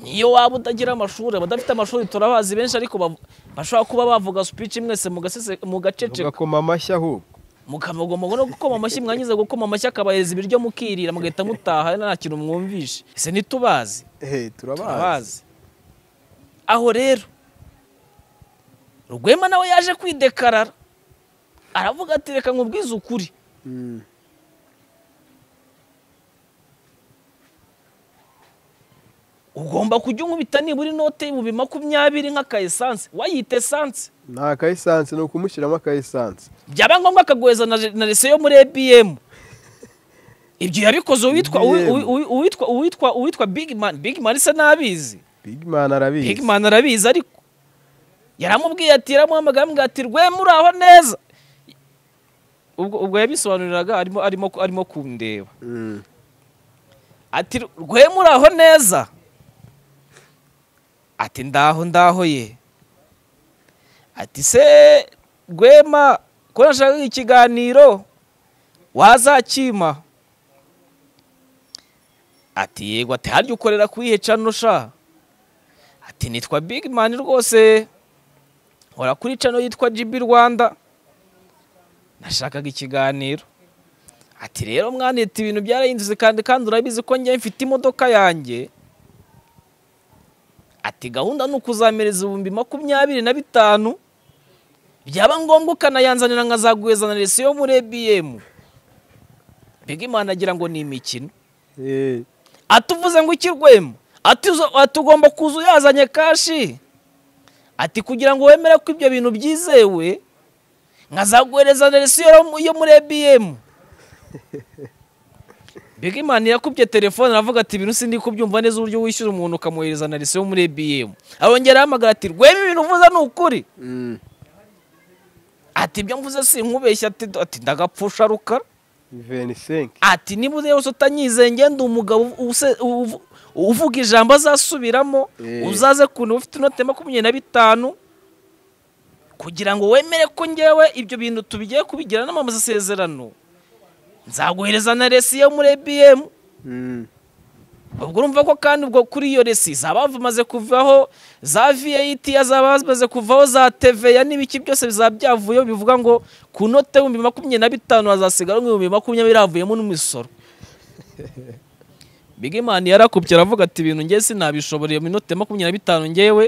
niyo waba utagira amashuri abadafite amashuri turabazi benshi ariko bav- bashobora kuba bavuga speech mwese mugacece ugakoma amashyi ahubwo mukamugomba no gukoma amashyi mwangiza gukoma amashyi akabahereza ibiryo mukirira mugahita mutaha nta kintu mwumvishe ese ntitubazi ehe turabazi turabazi aho rero rwema nawe yaje kwidekarara aravuga ati reka nkubwize ukuri ugomba kujya unkubita nibura inote y'ibihumbi makumyabiri nk'aka esanse wayita esanse ni aka esanse ni ukumushyiramo aka esanse byaba ngombwa akaguheza na, na lise yo muri ebm ibyo yabikoze uwitwa uwi- uwi- uwi- uwitwa uwitwa uwitwa bigman bigman se n'abizi bigimani arabizi bigman arabizi ariko yaramubwiye ati yaramuhamagaye amubwira ati rwema uri aho neza ubwo ubwo yabisobanuriraga arimo arimo arimo kundeba Mm. ati rwema uri aho neza ati ndaho ndaho ye ati se rwema ko nashakaga ikiganiro wazakima ati yego ati harya ukorera ku iyihe cano sha ati nitwa big man rwose nkora kuri cano yitwa GB Rwanda nashakaga ikiganiro ati rero mwanita ibintu byarahindutse kandi kandi urabizi ko njye mfite imodoka yanjye ati gahunda ni ukuzamereza ibihumbi makumyabiri na bitanu byaba ngombwa ukanayanzanira nkazaguhezana resiyo muri ebm bigimana agira ngo ni imikino Eh, atuvuze ngo ikirwemo atuzo- atugomba kuza uyazanye kashi ati kugira ngo wemere ko ibyo bintu byizewe nkazaguhereza aderesi yo- yo muri ebm bigimani yakubye telefone aravuga ati ibintu sindi kubyumva neza uburyo wishyura umuntu ukamuhereza aderesi yo muri ebm arongera ahamagara ati rwema ibintu uvuze ni ukuri Mm. ati ibyo mvuze si nkubeshya ati ati ndagapfusha rukara venisenke ati niba uzi yose utanyizeye ndi umugabo use- uvu- uvuga ijambo azasubiramo Eh. uzaze kuntu ufite inoti ya makumyabiri na bitanu kugira ngo wemere ko ngewe ibyo bintu tubigiye kubigira n'amasezerano nzaguhereza na resi yo muri ebm Mm. ubwo urumva ko kandi ubwo kuri iyo resi zaba zimaze kuvaho za vat zaba zimaze kuvaho za tva n'ibiki byose bizaba byavuyeho bivuga ngo ku note y'ibihumbi makumyabiri na bitanu hazasigara ibihumbi makumyabiri havuyemo n'umusoro bigimani yarakubye aravuga ati ibintu ngewe sinabishobora iyo minote makumyabiri na bitanu ngewe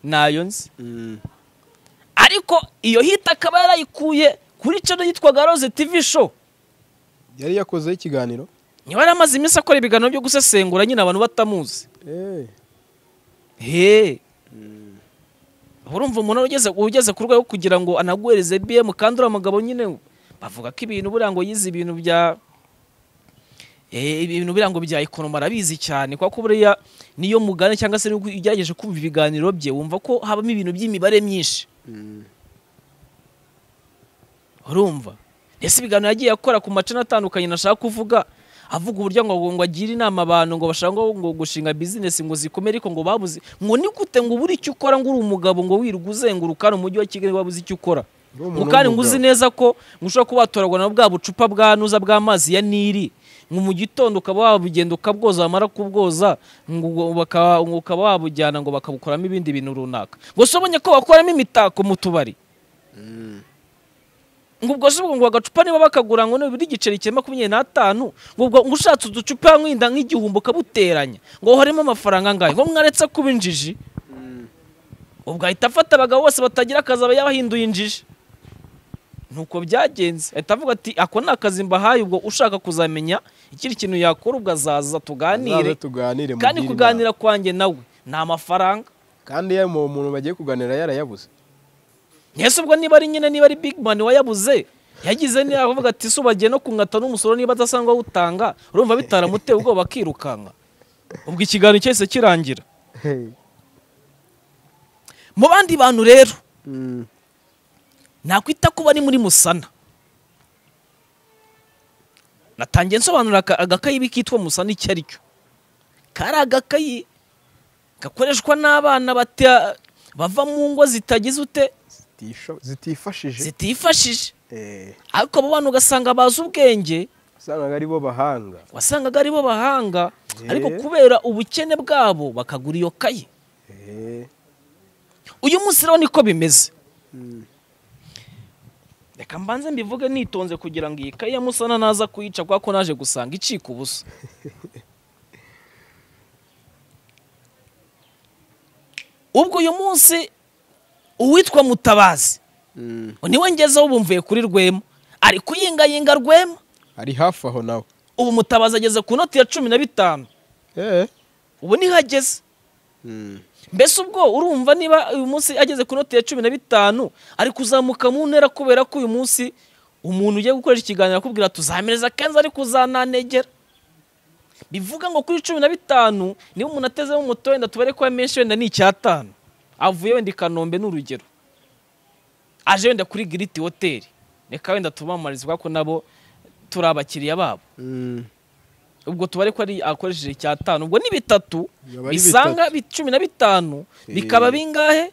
nayo nzi Mm. ariko iyo hita akaba yarayikuye kuri cano yitwaga roze tv show yari yakozeho ikiganiro niba yaramaze iminsi akora ibiganiro byo gusesengura nyine abantu batamuzi Eh, he urumva umuntu ugeze ugeze ku rwego kugira ngo anaguhereze bm kandi uriya mugabo nyine bavuga ko ibintu buriya ngo yize ibintu bya Eh, ibintu buriya ngo bya ekonomi arabizi cyane kuko buriya niyo mugane cyangwa se niyo ugerageje kumva ibiganiro bye wumva ko habamo ibintu by'imibare myinshi Mm. urumva ese ibiganiro yagiye akora ku macana atandukanye nashaka kuvuga avuga uburyo ngo ngo agire inama abantu ngo bashaka ngo- ngo gushinga bizinesi ngo zikomere ariko ngo babuze ngo ni gute ngo ubura icyo ukora ngo uri umugabo ngo wirirwa uzenguruka hano mu mujyi wa kigali wabuze icyo ukora Uri umuntu ngo kandi ngo uzi w'umugabo. neza ko mushobora kuba watoragwa na bwa bucupa bwa nuza bw'amazi ya nili ngo mu gitondo ukaba wabugenda ukabwoza wamara kubwoza ngo ubwo baka- ngo ukaba wabujyana ngo bakabukoramo ibindi bintu runaka ngo se ubonye ko bakoramo imitako mu tubari ngo ubwo se ubwo ngo agacupa niba bakagura ngo nibura igiceri cya makumyabiri n'atanu ngo ubwo ngo ushatse uducupa mwinda nk'igihumbi ukabuteranya ngo harimo amafaranga angahe ngo mwaretse kuba injiji ubwo ahita afata abagabo bose batagira akazi aba yabahinduye injiji nuko byagenze ahita avuga ati ako ni akazi mbahaye ubwo ushaka kuzamenya ikindi kintu yakora ubwo azaza tuganire Muzaze tuganire kandi mugire kuganira inama. kwanjye nawe ni amafaranga kandi iyo uwo muntu bagiye kuganira yarayabuze ese ubwo niba ari nyine niba ari big man wayabuze yagize niba avuga ati ''ese bagiye no kunkata n'umusoro niba adasanzwe awutanga'' urumva bitaramuteye ubwoba akirukanka ubwo ikiganiro cyahise kirangira mu bandi bantu rero Mm. nakwita ko bari muri musana natangiye nsobanura aka- agakayi kitwa musana icyo ari cyo kari agakayi gakoreshwa n'abana bata- bava mu ngo zitagize ute Zitisho- zitifashije zitifashije Eh, ariko abo bantu ugasanga bazi ubwenge wasangaga ari bo bahanga wasangaga ari bo bahanga Eh. ariko kubera ubukene bwabo bakagura iyo kayi Eh, uyu munsi rero niko bimeze Mm. reka mbanze mbivuge nitonze kugira ngo iyi kayi ya musana naza kuyica kuko naje gusanga icika ubusa ubwo uyu munsi uwitwa mutabazi Mm. niwe ngezeho ubu mvuye kuri rwema ari kuyingayinga rwema ari hafi aho nawe ubu mutabazi ageze ku noti ya cumi na bitanu Eh, ubu niho ageze Mm. mbese ubwo urumva niba uyu munsi ageze ku noti ya cumi na bitanu ari kuzamuka mu ntera kubera ko uyu munsi umuntu ugiye gukoresha ikiganiro akubwira tuzamereza kenzi ari kuzananegera bivuga ngo kuri cumi na bitanu niba umuntu atezemo umuto wenda tubare ko yamenshi wenda ni icyatanu avuye wenda i kanombe ni urugero aje wenda kuri giriti hoteli reka wenda tubamamarize kuko nabo turi abakiriya babo Mm. ubwo tubare ko ari akoresheje icyatanu ubwo ni bitatu Yaba ari bisanga bi- cumi na bitanu bikaba bingahe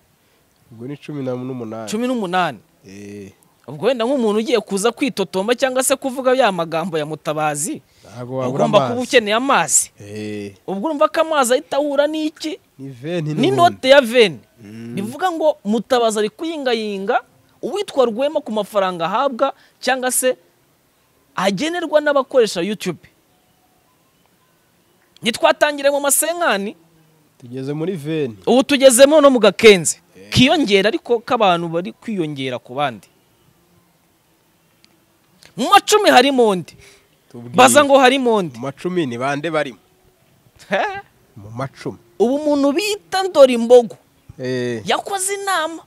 ubwo ni cumi na- n'umunani cumi n'umunani Eh. ubwo wenda nk'umuntu ugiye kuza kwitotomba cyangwa se kuvuga ya magambo ya mutabazi ntabwo wabura ugomba kuba amazi ukeneye amazi Eh. ubwo urumva ko amazi ahita ahura n'iki ni veni n'ubundi. n'inote ya veni Mm. bivuga ngo mutabazi ari kuyingayinga uwitwa rwema ku mafaranga ahabwa cyangwa se agenerwa n'abakoresha yutube ntitwatangire mu masenkani tugeze muri veni ubu tugezemo no mu gakenze kiyongera ariko k'abantu bari kwiyongera ku bandi mu macumi harimo undi Tubwire. baza ngo harimo undi mu macumi ni bande barimo He? mu macumi ubu umuntu bita Ndorimbogo Eh, yakoze inama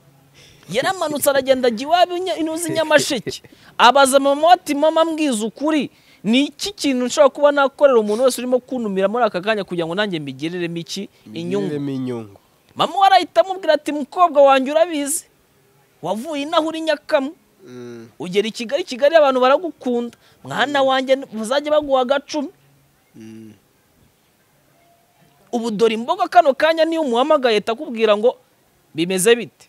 yaramanutse aragenda ajya iwabo inya- inuzi nyamasheke abaza mama we ati mama mbwiza ukuri ni iki kintu nshobora kuba nakorera umuntu wese urimo kuntumira muri aka kanya kugira ngo nanjye mbigereremo iki inyungu imirire inyungu mama we arahita amubwira ati mukobwa wanjye urabizi wavuye inaho uri nyakamo Mm. ugera i kigali kigali abantu baragukunda mwana wanjye muzajya baguha agacumi Mm. ubu dore imboga kano kanya niyo umuhamagaye ahita akubwira ngo bimeze bite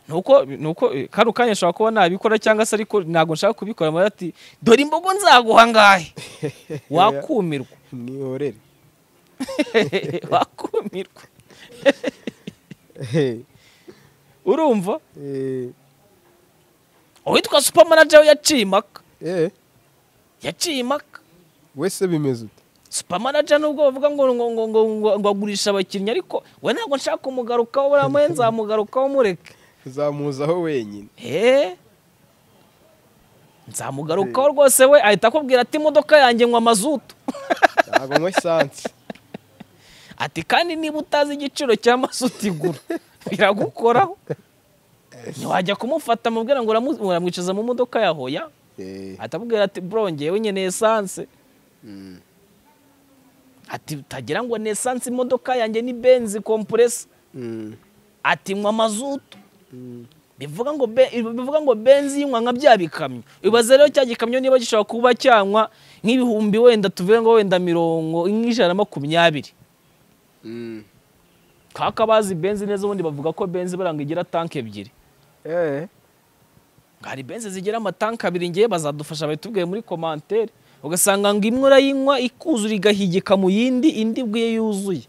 nuko nuko eh, kano kanya nshobora kuba nabikora cyangwa se ariko ntabwo nshaka kubikora mara ati dore imbogo nzaguha ngahe wakumirwa mwihorere wakumirwa Eh, urumva eh, uwitwa supamanaje we yaciye impaka eh, yaciye impaka wese bimeze ute supamanaje nubwo bavuga ngo ngo ngo ngo ngo- ngo agurisha abakinnyi ariko we ntabwo nshaka kumugarukaho buriya mwe nzamugarukaho mureke uzamuzaho wenyine Eh? nzamugarukaho rwose we ahita akubwira ati imodoka yanjye nywa mazutu ntabwo nywa esanse ati kandi niba utazi igiciro cya mazutu igura biragukoraho ntiwajya kumufata mubwira ngo uramu- uramwicaza mu modoka ya hoya Eh. ahita akubwira ati bro njyewe nyene esanse Mm. ati utagira ngo ni esanse imodoka yanjye ni benzi kompuresa Mm. ati nywa mazutu Mm. bivuga ngo be- bivuga ngo benzi yinywa nka bya bikamyo ibaze rero cya gikamyo niba gishobora kuba cyanywa nk'ibihumbi wenda tuvuge ngo wenda mirongo nk'ijana na makumyabiri Mm. kaka bazi benzi neza ubundi bavuga ko benzi buranga igira tanki ebyiri Eh. ngo hari benzi zigira amatanki abiri ngewe bazadufasha babitubwiye muri komantere ugasanga ngo imwe urayinywa ikuzura igahigika mu yindi indi bwiye yuzuye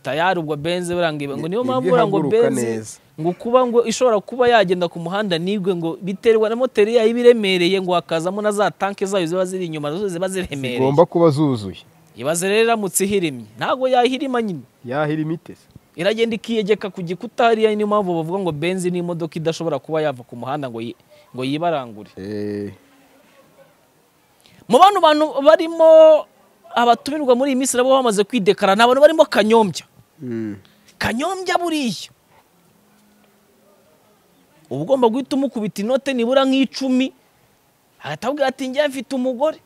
tayari ubwo benzi buranga iba ngo niyo Ni- mpamvu nibwo buranga ngo ihaguruka benzi neza. ngo kuba ngo ishobora kuba yagenda ku muhanda nigwe ngo biterwa na moteri yayo iba iremereye ngo hakazamo na za tanki zayo ziba ziri inyuma nazo ziba ziremereye zigomba kuba zuzuye ibaze rero iramutse ihirimye ntabwo yahirima nyine yahira imitesi iragenda ikiyegeka ku gikuta hariya niyo mpamvu bavuga ngo benzi ni imodoka idashobora kuba yava ku muhanda ngo yi- ngo yibarangure Eh. mu bantu bantu barimo abatumirwa muri iyi minsi nabo bamaze kwidekara ni abantu barimo kanyombya Mm. kanyombya buriya uba ugomba guhita umukubita inote nibura nk'icumi ahita abwira ati njye mfite umugore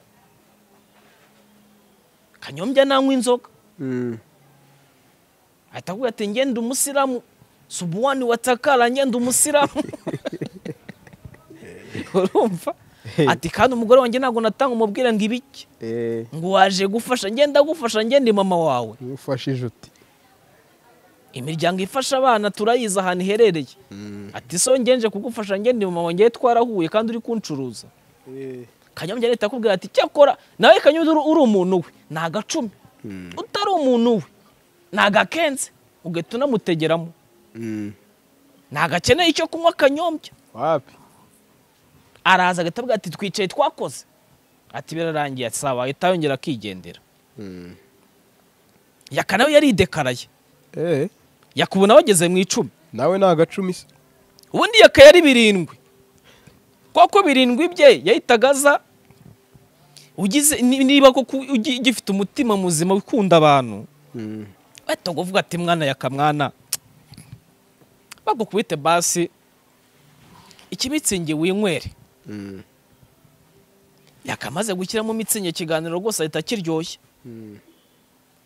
kanyombya nanywa inzoga Mm. ahita akubwira ati njye ndi umusiramu subuwani watakara njye ndi umusiramu urumva ati kandi umugore wanjye ntabwo natanga umubwira ngo ibiki Eh. ngo waje gufasha njye ndagufasha njye ndi mama wawe ufashije uti imiryango ifasha abana turayizi ahantu iherereye ati so njye nje kugufasha njye ndi mama wawe njye twarahuye kandi uri kuncuruza Eh. kanyombya leta akubwira ati cyakora nawe kanyombya uri- uri umuntu we ni agacumi Mm. utari umuntu we ni agakenze ugahita unamutegeramo Mm. ntagakeneye icyo kunywa kanyombya wapi araza agahita avuga ati twicaye twakoze ati birarangiye ati sawa ahita yongera akigendera Mm. yaka nawe yaridekaraye eh yakubona bageze mu icumi nawe ni agacumi se ubundi yaka yari birindwi kuko birindwi bye yahitaga aza ugize ni- niba koko ugi- ugifite umutima muzima ukunda abantu Mm. bahita kuvuga ati mwana yaka mwana bagukubite basi ikibitsinge winywere Mm. yakamaze gushyiramo imitsinge ikiganiro rwose ahita kiryoshye Mm.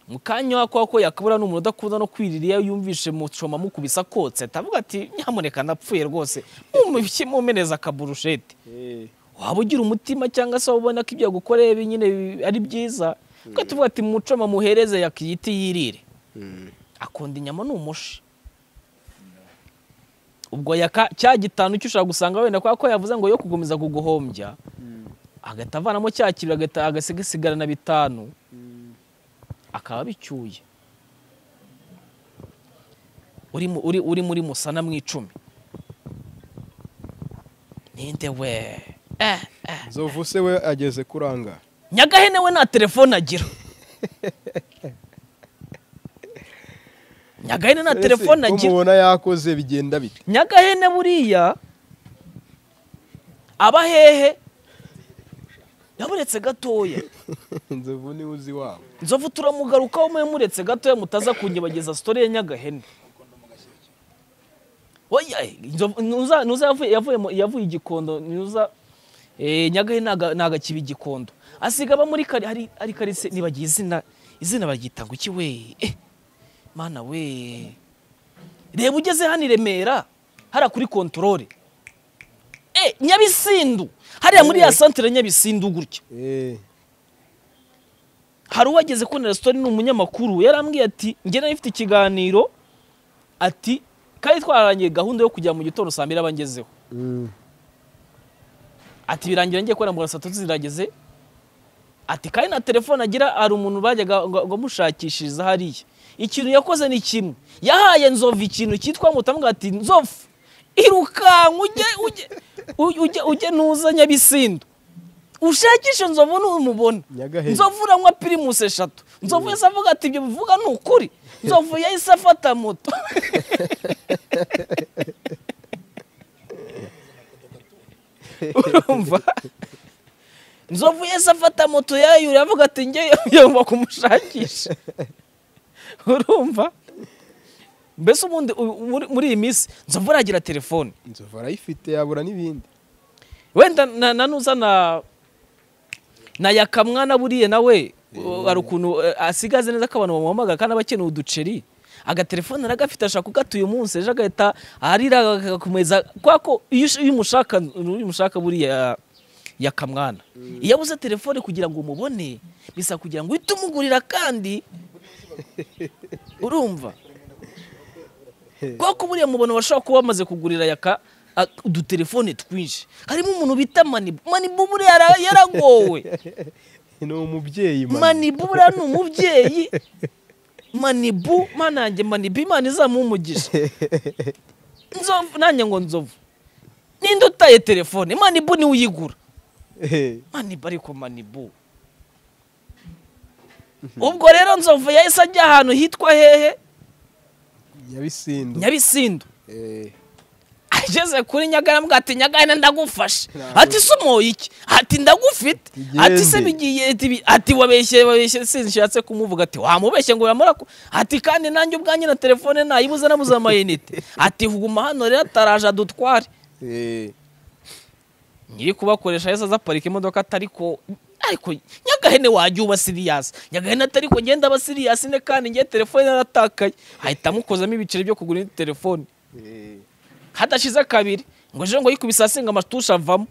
mu kanya wako ko yakabura ni umuntu udakunda no kwirira iyo yumvishe mucoma mukubisa akotse atavuga ati nyamuneka napfuye rwose mumushye mumeneza akaburushete Eh. waba ugira umutima cyangwa se waba ubona ko ibyo yagukoreye bi- nyine bi- ari byiza kuko tuvuga ati mucoma muhereze yakiyite yirire Mm. akunda inyama ni umushi ubwo yaka cya gitanu cyo ushobora gusanga wenda kubera ko yavuze ngo yo kugumiza kuguhombya agahita avanamo cya kiro agahita- agasigarana bitanu akaba bicyuye uri mu- uri- uri muri musana mu icumi ninde we eh, eh. inzovu se we ageze kuranga nyagahene we nta telefone agira nyagahene nta telefone agira umubona yakoze bigenda bite nyagahene buriya aba hehe yamuretse gatoya inzovu niwe uzi wabo nzovu turamugarukaho mwe muretse gatoya mutaza kunyibagiza sitori ya nyagahene Oya, eh, Nzovu- nuza nuza yavuye yavuye mu- yavuye igikondo nuza eh, nyagahene naga- nagakiba igikondo asiga aba muri kari hari hari karise nibagiye izina izina baryita ngo iki we Eh, mana we reba ugeze hano i remera hariya kuri kontorore Eh, nyabisindu hariya muri ya santere ya nyabisindu gutya eh hari uwageze kuri resitora ni umunyamakuru yarambwiye ati njye nari mfite ikiganiro ati kandi twararangiye gahunda yo kujya mu gitondo saa mbiri abangezeho ati birangira ngiye kubera mbona saa tatu zirageze ati kandi na telefone agira hari umuntu bajyaga ngo- ngo amushakishiriza hariya ikintu yakoze ni kimwe yahaye nzovu ikintu cyitwa mutamuga ati nzovu irukanka ujye ujye u- ujye ujye nuza nyabisindu ushakishe nzovu numubona Nyagahene. nzovu uranywa pirimusi eshatu nzovu yahise avuga ati ibyo bivuga ni ukuri nzovu yahise afata moto urumva nzovu yahise afata moto yayura avuga ati njye yumva kumushakisha urumva mbese ubundi u- muri- muri iyi minsi nzovu aragira telefone inzovu arayifite yabura n'ibindi wenda na- na nuza na na yakamwana buriya nawe u- hari ukuntu eh, asigaze neza ko abantu bamuhamagara kandi aba akeneye uduceri agatelefone aragafite ashaka kugatuye umunsi ejo agahita arira agakomeza kubera ko iyo ush- iyo umushaka iyo umushaka buriya yakamwana iyo abuze telefone kugira ngo umubone bisa kugira ngo uhite umugurira kandi urumva kuko buriya mubona bashobora kuba bamaze kugurira yaka a- udutelefone twinshi harimo umuntu bita manibu manibu buriya yara- yaragowe ni umubyeyi manibu buriya ni umubyeyi manibu manange manibu imana izamuha umugisha nzovu nanjye ngo nzovu ninde utaye telefone manibu niwe uyigura manibu ariko manibu ubwo rero nzovu yahise ajya ahantu hitwa hehe nyabisindu nyabisindu ageze kuri nyagarambwa ati nyagana ndagufashe ati se umoye iki ati ndagufite ati se bigiye ati bi- ati wabeshye wabeshye sinshatse kumvuga ati wamubeshye ngo yamara ati kandi nanjye ubwanjye na telefone nayibuze nabuze amayinite ati guma hano rero ataraje adutware nyiri kubakoresha yahise aza aparika imodoka atari ko ariko nyagahene wajya uba siriyasi nyagahene atari ko ngenda aba siriyasi ne kandi ngiye telefone yaratakaye ahita amukozamo ibiceri byo kugura indi telefone hadashize kabiri ngo ejo ngo yikubise hasi ngo amatusha avamo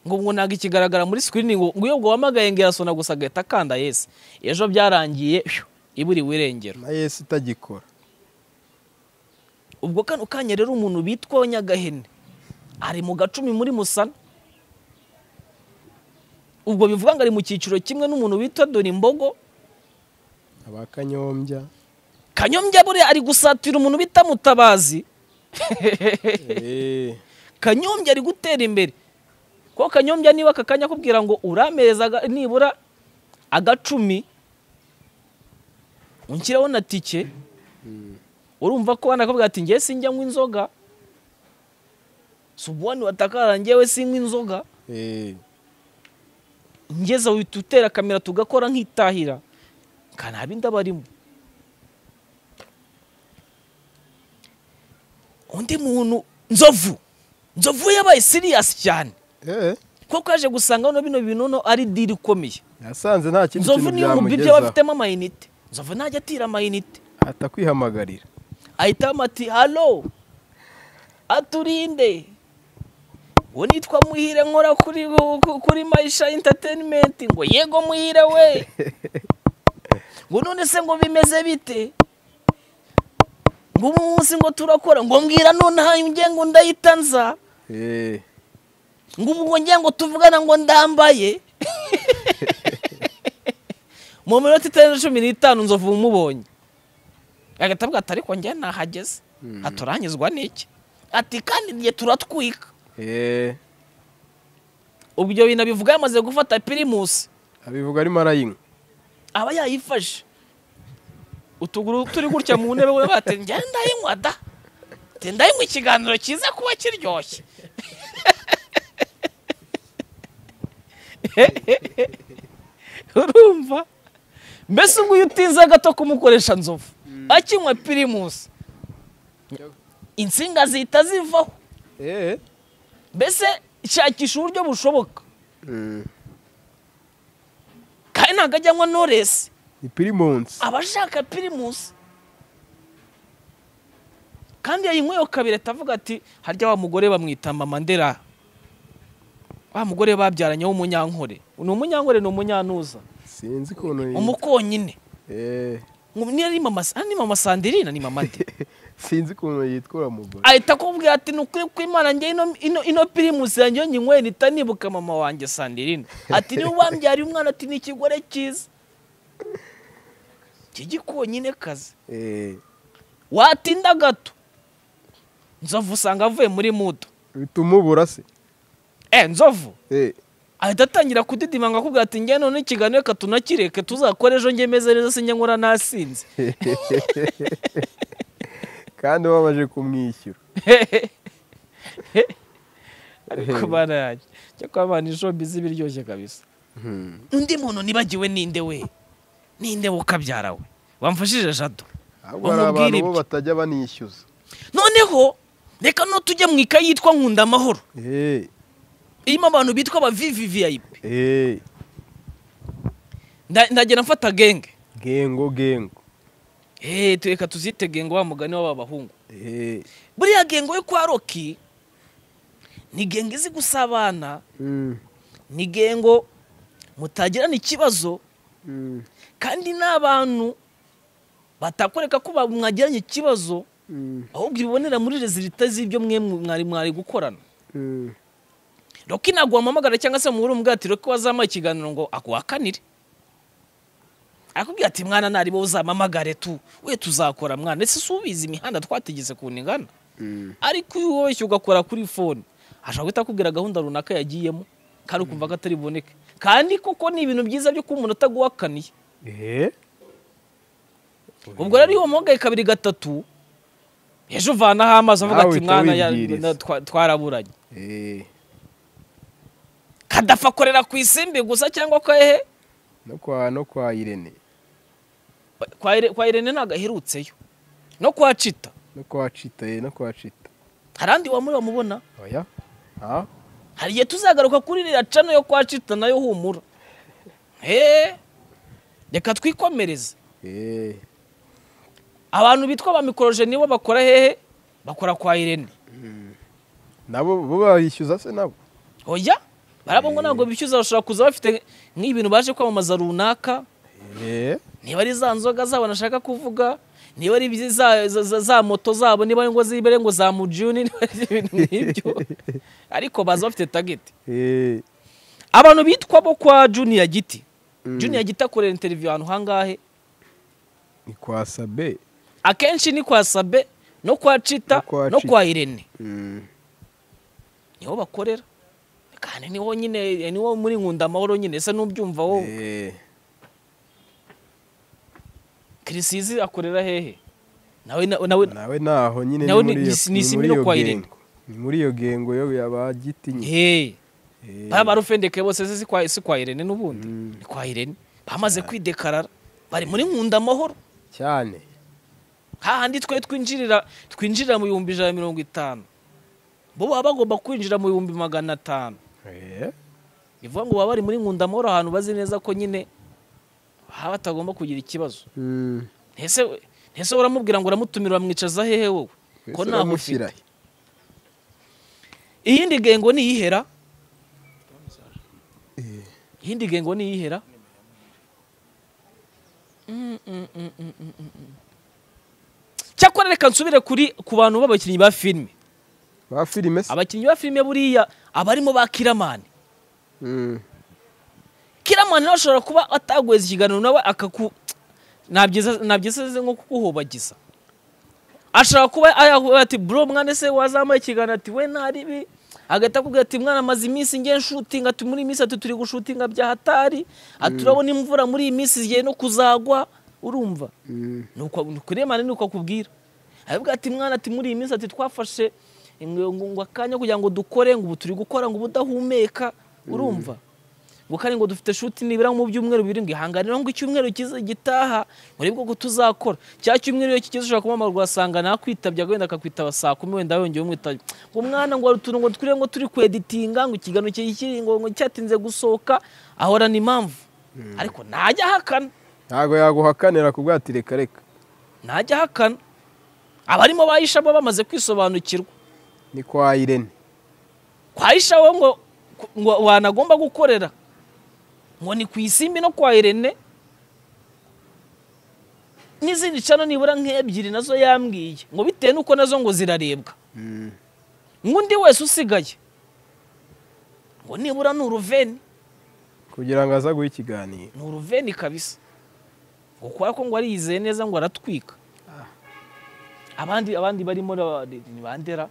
ngo ngo ntabwo ikigaragara muri sikirini ngo ngo iyo ngo wamagaye ngo irasona gusa agahita akanda yesi ejo byarangiye phew, iburiwe irengero na yesi itagikora ubwo kano kanya rero umuntu witwa nyagahene ari mu gacumi muri musana ubwo bivuga ngo ari mu cyiciro kimwe n'umuntu witwa dore imbogo abakanyombya kanyombya buriya ari gusatira umuntu bita mutabazi Eh, kanyombya ari gutera imbere kuko kanyombya niba aka kanya akubwira ngo urampereza aga- nibura agacumi unshyiraho na tike urumva ko wanakubwira ati ngewe sinjya nywa inzoga subuwani watakara ngewe sinywa inzoga eh, ngeze uhita utera kamera tugakora nk'itahira nka nta bindi aba arimo undi muntu nzovu nzovu yabaye siriyasi cyane eh, kuko yaje gusanga hano bino bintu hano ari diri ikomeye yasanze nta kindi nzovu kintu niyo umubyibuho aba byamugezaho afitemo amayinite nzovu ntajya atira amayinite ahita kwihamagarira ahitamo ati halo aturinde uwo nitwa muhire nkora kuri kuri mayisha interineti ngo yego muhire we ngo none se ngo bimeze bite ngo ubu munsi ngo turakora ngo mbwira nonaha nge ngo ndahita nza Eh, ngo ubu ngo nge ngo tuvugana ngo ndambaye mu minota itarenze cumi n'itanu nzovu umubonye agahita avuga ati ariko njye nahageze haturanyizwa n'iki ati kandi njye turatwika eh, ubwo ibyo bintu abivuga yamaze gufata pirimusi abivuga arimo arayinywa aba yayifashe utuguru turi gutya mu ntebe we bati njye ndayinywa da Ati, ndayinywa ikiganiro kiza kuba kiryoshye urumva mbese ubwo iyo utinze gato kumukoresha nzovu akinywa pirimusi insinga zihita zivaho Eh, mbese shakisha uburyo bushoboka kandi ntabwo ajya anywa noresi ni pirimonsi aba ashaka pirimusi kandi yayinyweho kabiri atavuga ati harya wa mugore bamwita mama ndera wa mugore babyaranye w'umunyankore ni umunyankore ni umunyanuza sinzi ukuntu yitwa. umukonyine Eh, Ngo niyo ari mama ah, ni mama sandirina ni mama nde sinzi ukuntu yitwa uriya mugore ahita akubwira ati ni ukuri kw'imana njye ino, ino, ino pirimusi yanjye iyo nyinyweye mpita nibuka mama wanjye sandirina ati niwe wambyariye umwana ati ni ikigore cyiza cy'igikonyine kazi Eh, watinda gato nzovu usanga avuye muri mudo bituma ubura se eh nzovu Eh, ahita atangira kudidimanga akubwira ati njye none ikiganiro reka tunakireke tuzakore ejo njye meze neza sinjya nkora nasinze kandi babaje kumwishyura ariko barayaje cyo kuba abana ijombi z'ibiryoshye kabisa undi muntu nibagiwe ninde we ninde we ukabyara we wamfashije jado ahubwo hari abantu ibyo. bo batajya banishyuza noneho reka no tujye mu ikayi yitwa nkunda amahoro Eh, irimo abantu bitwa aba vvvip eh, ndagenda mfata genge gengo gengo Eh, tu- reka tuzite gengo wa mugani w'aba bahungu Eh, buriya gengo yo kwa roki ni gengo izi gusabana mm, ni gengo mutagirana ikibazo mm, kandi n'abantu batakoreka ko ba- mwagiranye ikibazo Mm, ahubwo ibibonera muri rezilita z'ibyo mwe mwari mwari gukorana mm, roki ntabwo wamuhamagara cyangwa se muhura umubwatiro ko wazamuha ikiganiro ngo aguhakanire arakubwira ati mwana naribo uzamamagare tu we tuzakora mwana ese si ubizi imihanda twategetse kuntu ingana mm. ariko iyo woroshye ugakora kuri fone ashobora guhita akubwira gahunda runaka yagiyemo kandi ukumva ko atari buboneke kandi koko ni ibintu byiza byo kuba umuntu ataguhakaniye Eh? ubwo rero iyo wamuhamagaye kabiri gatatu ejo uvanaho amazi avuga Nawe ati uhita mwana ya- wibwiriza." na- twa- twaraburanye Eh, kadafa akorera ku isimbi gusa cyangwa ko hehe No kwa no kwa Irene. kwa Ire- kwa irene ntabwo aherutseyo no kwa cita No kwa Chita, eh, no kwa Chita. hari andi wamuri wamubona Oya. Ha? hari igihe tuzagaruka kuri iriya cano yo kwa cita nayo humura eee reka twikomereze Eh. abantu bitwa ba mikoroje nibo bakora hehe bakora kwa irene Nabo bo bayishyuza se nabo. oya barabo ngo ntabwo bishyuza bashobora kuza bafite nk'ibintu baje kwamamaza runaka Eh. niba ari za nzoga zabo nashaka kuvuga niba ari izi za, za, za, za moto zabo niba ari ngo zibere ngo za mujuni niba ari ibintu nk'ibyo ariko baza bafite tageti Eh. abantu bitwa bo kwa juniya giti juniya giti akorera interiviyu ahantu hangahe Ni kwa Sabe. akenshi ni kwa sabe no kwa cita No kwa no Chita. kwa irene mm. niho bakorera kandi niho nyine niho muri nkunda amahoro nyine ese n'ubyumva wowe Eh. kirisizi akorera hehe nawe na- nawe Nawe naho nyine Nawe ni muri ni- iyo- ni- ni ni simi muri no iyo kwa Irene. gengo. Ni muri iyo gengo yo yabagiti nyine. hehe Eh. baba barufendeke bose se si kwa, si kwa irene n'ubundi ni kwa irene bamaze kwidekarara bari muri nkunda amahoro cyane. hahandi twe twinjirira twinjirira mu bihumbi ijana na mirongo itanu bo baba bagomba kwinjira mu bihumbi magana atanu Eh. ni ukuvuga ngo baba bari muri nkunda amahoro ahantu bazi neza ko nyine baba batagomba kugira ikibazo Mm. ntese ntese uramubwira ngo uramutumira bamwicaza hehe wowe ko Ese ntaho uramushyira ufite iyindi gengo ni iyihera iyindi gengo ni iyihera Mm, mm, mm, mm, mm, mm, mm. cyakora reka nsubire kuri ku bantu b'abakinnyi ba filime Ba filime se? abakinnyi ba filime buriya abarimo ba kiramani Mm. kiramani nawe ashobora kuba ataguheza ikiganiro nawe akaku nabyiza nabyiza nko kuguhobagiza ashobora kuba ayahuye ati bro mwana se wazamuye ikiganiro ati we ntaribi agahita akubwira ati mwana amaze iminsi ngiye nshutinga ati muri iyi minsi ati turi gushutinga bya hatari ati urabona imvura muri iyi minsi zigiye no kuzagwa urumva Mm. nuko kuremana nuko akubwira aravuga ati mwana ati muri iyi minsi ati twafashe ngo- ngo ngo akanya kugira ngo dukore ngo ubu turi gukora ngo ubu udahumeka urumva ngo kandi ngo dufite shuti nibura mu byumweru bibiri ngo ihangane rero ngo icyumweru kiza gitaha muri bwo ko tuzakora cya cyumweru iyo kigeze ushobora kumamara ugasanga nakwitabye wenda akakwitaba saa kumi wenda yongeye umwitaba ngo mwana ngo hari utuntu ngo twiriwe ngo turi kweditinga ngo ikiganiro kiri ngo ngo cyatinze gusohoka ahorana impamvu ariko ntajya ahakana Ntago yaguhakanira kubwa ati reka reka. ntajya ahakana abarimo bayishamo bamaze kwisobanukirwa Ni kwa Irene. kwa ishaho ngo ngo wanagomba gukorera ngo ni ku isimbi no kwa irene n'izindi cano nibura nk'ebyiri nazo yambwiye ngo bitewe n'uko nazo ngo zirarebwa Mm. ngo undi wese usigaye ngo nibura ni uruveni kugira ngo aza guha ikiganiro ni uruveni kabisa ngo kubera ko ngo ariyizeye neza ngo aratwika abandi abandi barimo na- ni bandera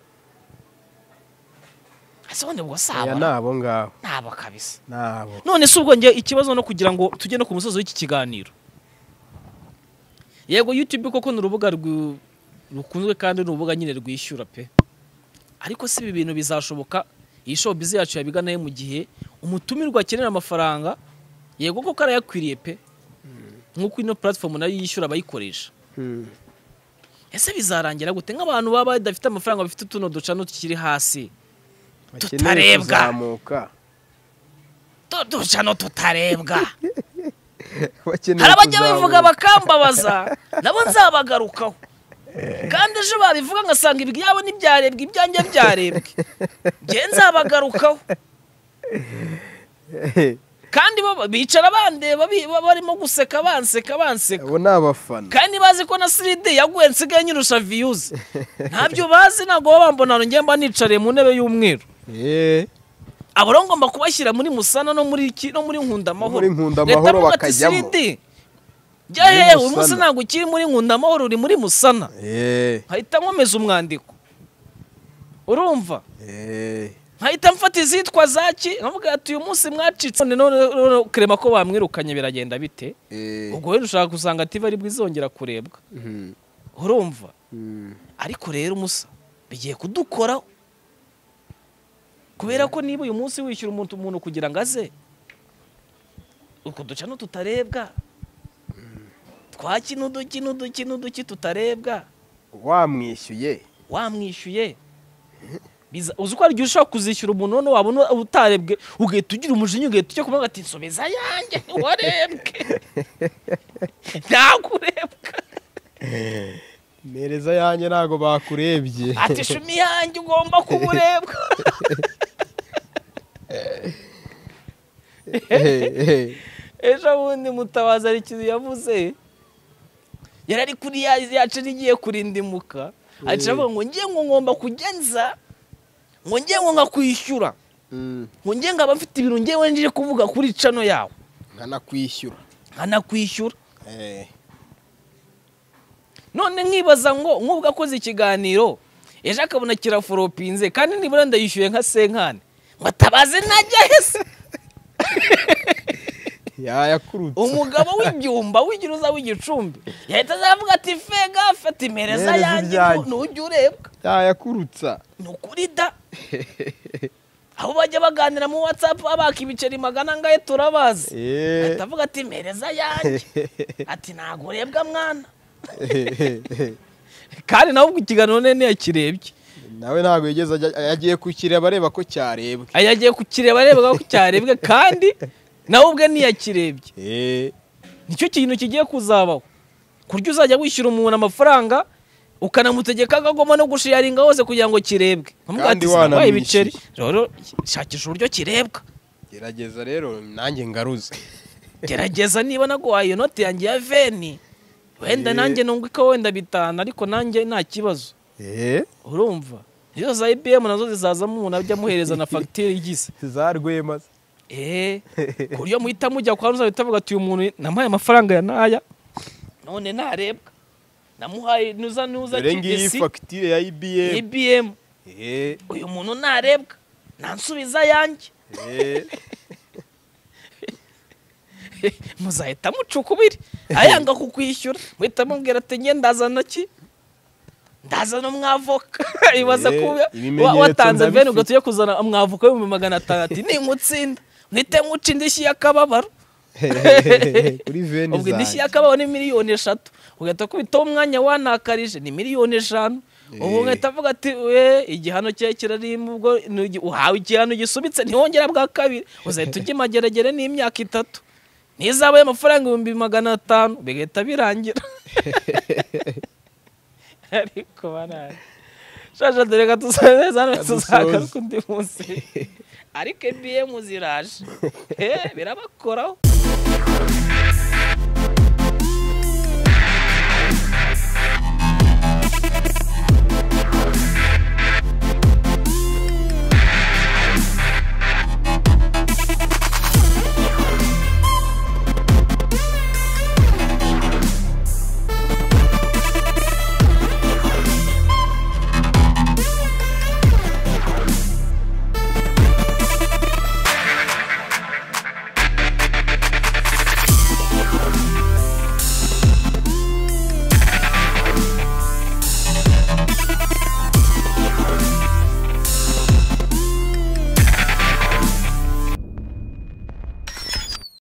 ese bundi ubwo si aya aba nabo ngabo ni aba kabisa nabo none si ubwo njye ikibazo no kugira ngo tujye no ku musozo w'iki kiganiro yego youtube koko ni urubuga rwu- rukunzwe kandi ni urubuga nyine rwishyura pe ariko si ibi bintu bizashoboka iyi showbiz yacu yabiga nayo mu gihe umutumirwa akenera amafaranga yego koko arayakwiriye pe nk'uko ino platform nayo yishyura abayikoresha Mm. ese bizarangira gute nk'abantu baba badafite amafaranga bafite utuno ducano tukiri hasi bakeneye Tutarebwa. kuzamuka Tu- ducano tutarebwa bakeneye hari abajya kuzamuka. babivuga bakambabaza nabo nzabagarukaho kandi ejo babivuga ngasanga ibyabo ntibyarebwe ibyanjye byarebwe njye nzabagarukaho kandi baba- bicara bandeba bi- ba- barimo guseka banseka banseka abo ni abafana kandi bazi ko na siride yaguye nsigaye nyirusha viyuzi ntabyo bazi ntabwo baba bambona ngo njye mba nicariye mu ntebe y'umweru Eh, abo rero ngomba kubashyira muri musana no muri iki no muri nkundamahoro Muri Nkundamahoro Leta ivuga ati, bakajyamo. "Siride, jya Muri hehe uyu munsi Musana." ntabwo ukiri muri nkundamahoro uri muri musana eh, nkahita nkomeza umwandiko urumva eh, nkahita mfata izitwa zaki nkavuga ati uyu munsi mwacitse none none- none kurema ko bamwirukanye biragenda bite eh. ubwo rero ushaka gusanga ati bari bwizongera kurebwa Mhm. urumva Mhm. ariko rero musa bigiye kudukoraho kubera ko niba uyu munsi wishyura umuntu umuntu kugira ngo aze utwo duca tutarebwa twaki n'uduki n'uduki n'uduki tutarebwa wamwishyuye wamwishyuye Biza- uzi ko ari igihe ushobora kuzishyura umuntu none wabona utarebwe ugahita ugira umujinya ugahita ujya kuvuga ati nsubiza yanjye warebwe ntabwo urebwa mereza yanjye ntabwo bakurebye ati shumi yanjye ugomba kuba urebwa Eh, eh. ejo bundi mutabazi hari ikintu yavuze yari ari kuri ya yacu igiye kurindimuka aca avuga ngo ngiye ngo ngomba kujya nza ngo ngiye ngo nkakwishyura Mm, ngo ngiye ngo aba mfite ibintu ngewe nje kuvuga kuri cano yawe nkanakwishyura nkanakwishyura Eh, none nkibaza ngo nk'ubwo akoze ikiganiro ejo akabona kiraforopinze kandi nibura ndayishyuye nka senkani ngo atabaze najya hese yayakurutse umugabo w'ibyumba w'igiruza w'igicumbi yahita azavuga ati fega fata imereza Imereza yanjye ibyanjye." ntujya urebwa yayakurutsa ni ukuri da aho bajya baganira mu watsapu abaka ibiceri magana angahe turabazi Eh, ahita avuga ati mereza yanjye ati ntabwo urebwa mwana eh, eh, eh. kandi nawe ubwo ikiganiro none ntiyakirebye nawe ntabwo yigeze ajya- yagiye kukireba areba ko cyarebwe Aya yagiye kukireba arebwa ko cyarebwe kandi nawe ubwe ntiyakirebye Eh, nicyo kintu kigiye kuzabaho kurya uzajya wishyura umuntu amafaranga ukanamutegeka ko agomba no gushiyaringa hose kugira ngo kirebwe Nkamubaza Kandi ati, "Sinarwaye wanamwishyuye." ibiceri rero shakisha uburyo kirebwa gerageza rero nanjye ngaruze gerageza niba naguhaye iyo noti yanjye ya veni wenda Eh. nanjye nunguka wenda bitanu ariko nanjye nta kibazo Eh, urumva nizo za ibiyemu nazo zizazamo umuntu ajya amuhereza na fagitire igize za rwema eee ku buryo muhita mujya kwa rusange utavuga ati uyu muntu namuhaye amafaranga ya naya none ntarebwa namuhaye nuza nuza dore ngiyi kibisi fagitire ya ibm ibiyemu Eh, uyu muntu ntarebwa ntansubiza yanjye eh. muzahita mucuka ubiri ayanga kukwishyura muhita mubwira ati nge ndazana ki ndazana umwavoka ibaza Eh, kuba ibimenyetso watanze ndabifite. veni ugahita ujya kuzana umwavoka w'ibihumbi magana atanu ati ninkutsinda muhite muca indishyi y'akababaro kuri veni ubwo indishyi zanjye y'akabaho ni miliyoni eshatu ugahita kubitaho umwanya wanakarije ni miliyoni eshanu ubu ugahita avuga ati we igihano cyawe kirarimo ubwo nugi- uhawe igihano gisubitse ntiwongera bwa kabiri uzahita ujya imageragere n'imyaka itatu n'izabaye amafaranga ibihumbi magana atanu bigahita birangira ariko barari shaje dore ka tuzaneza hano tuzagaruka undi munsi ariko ebiyemu ziraje Eh, birabakoraho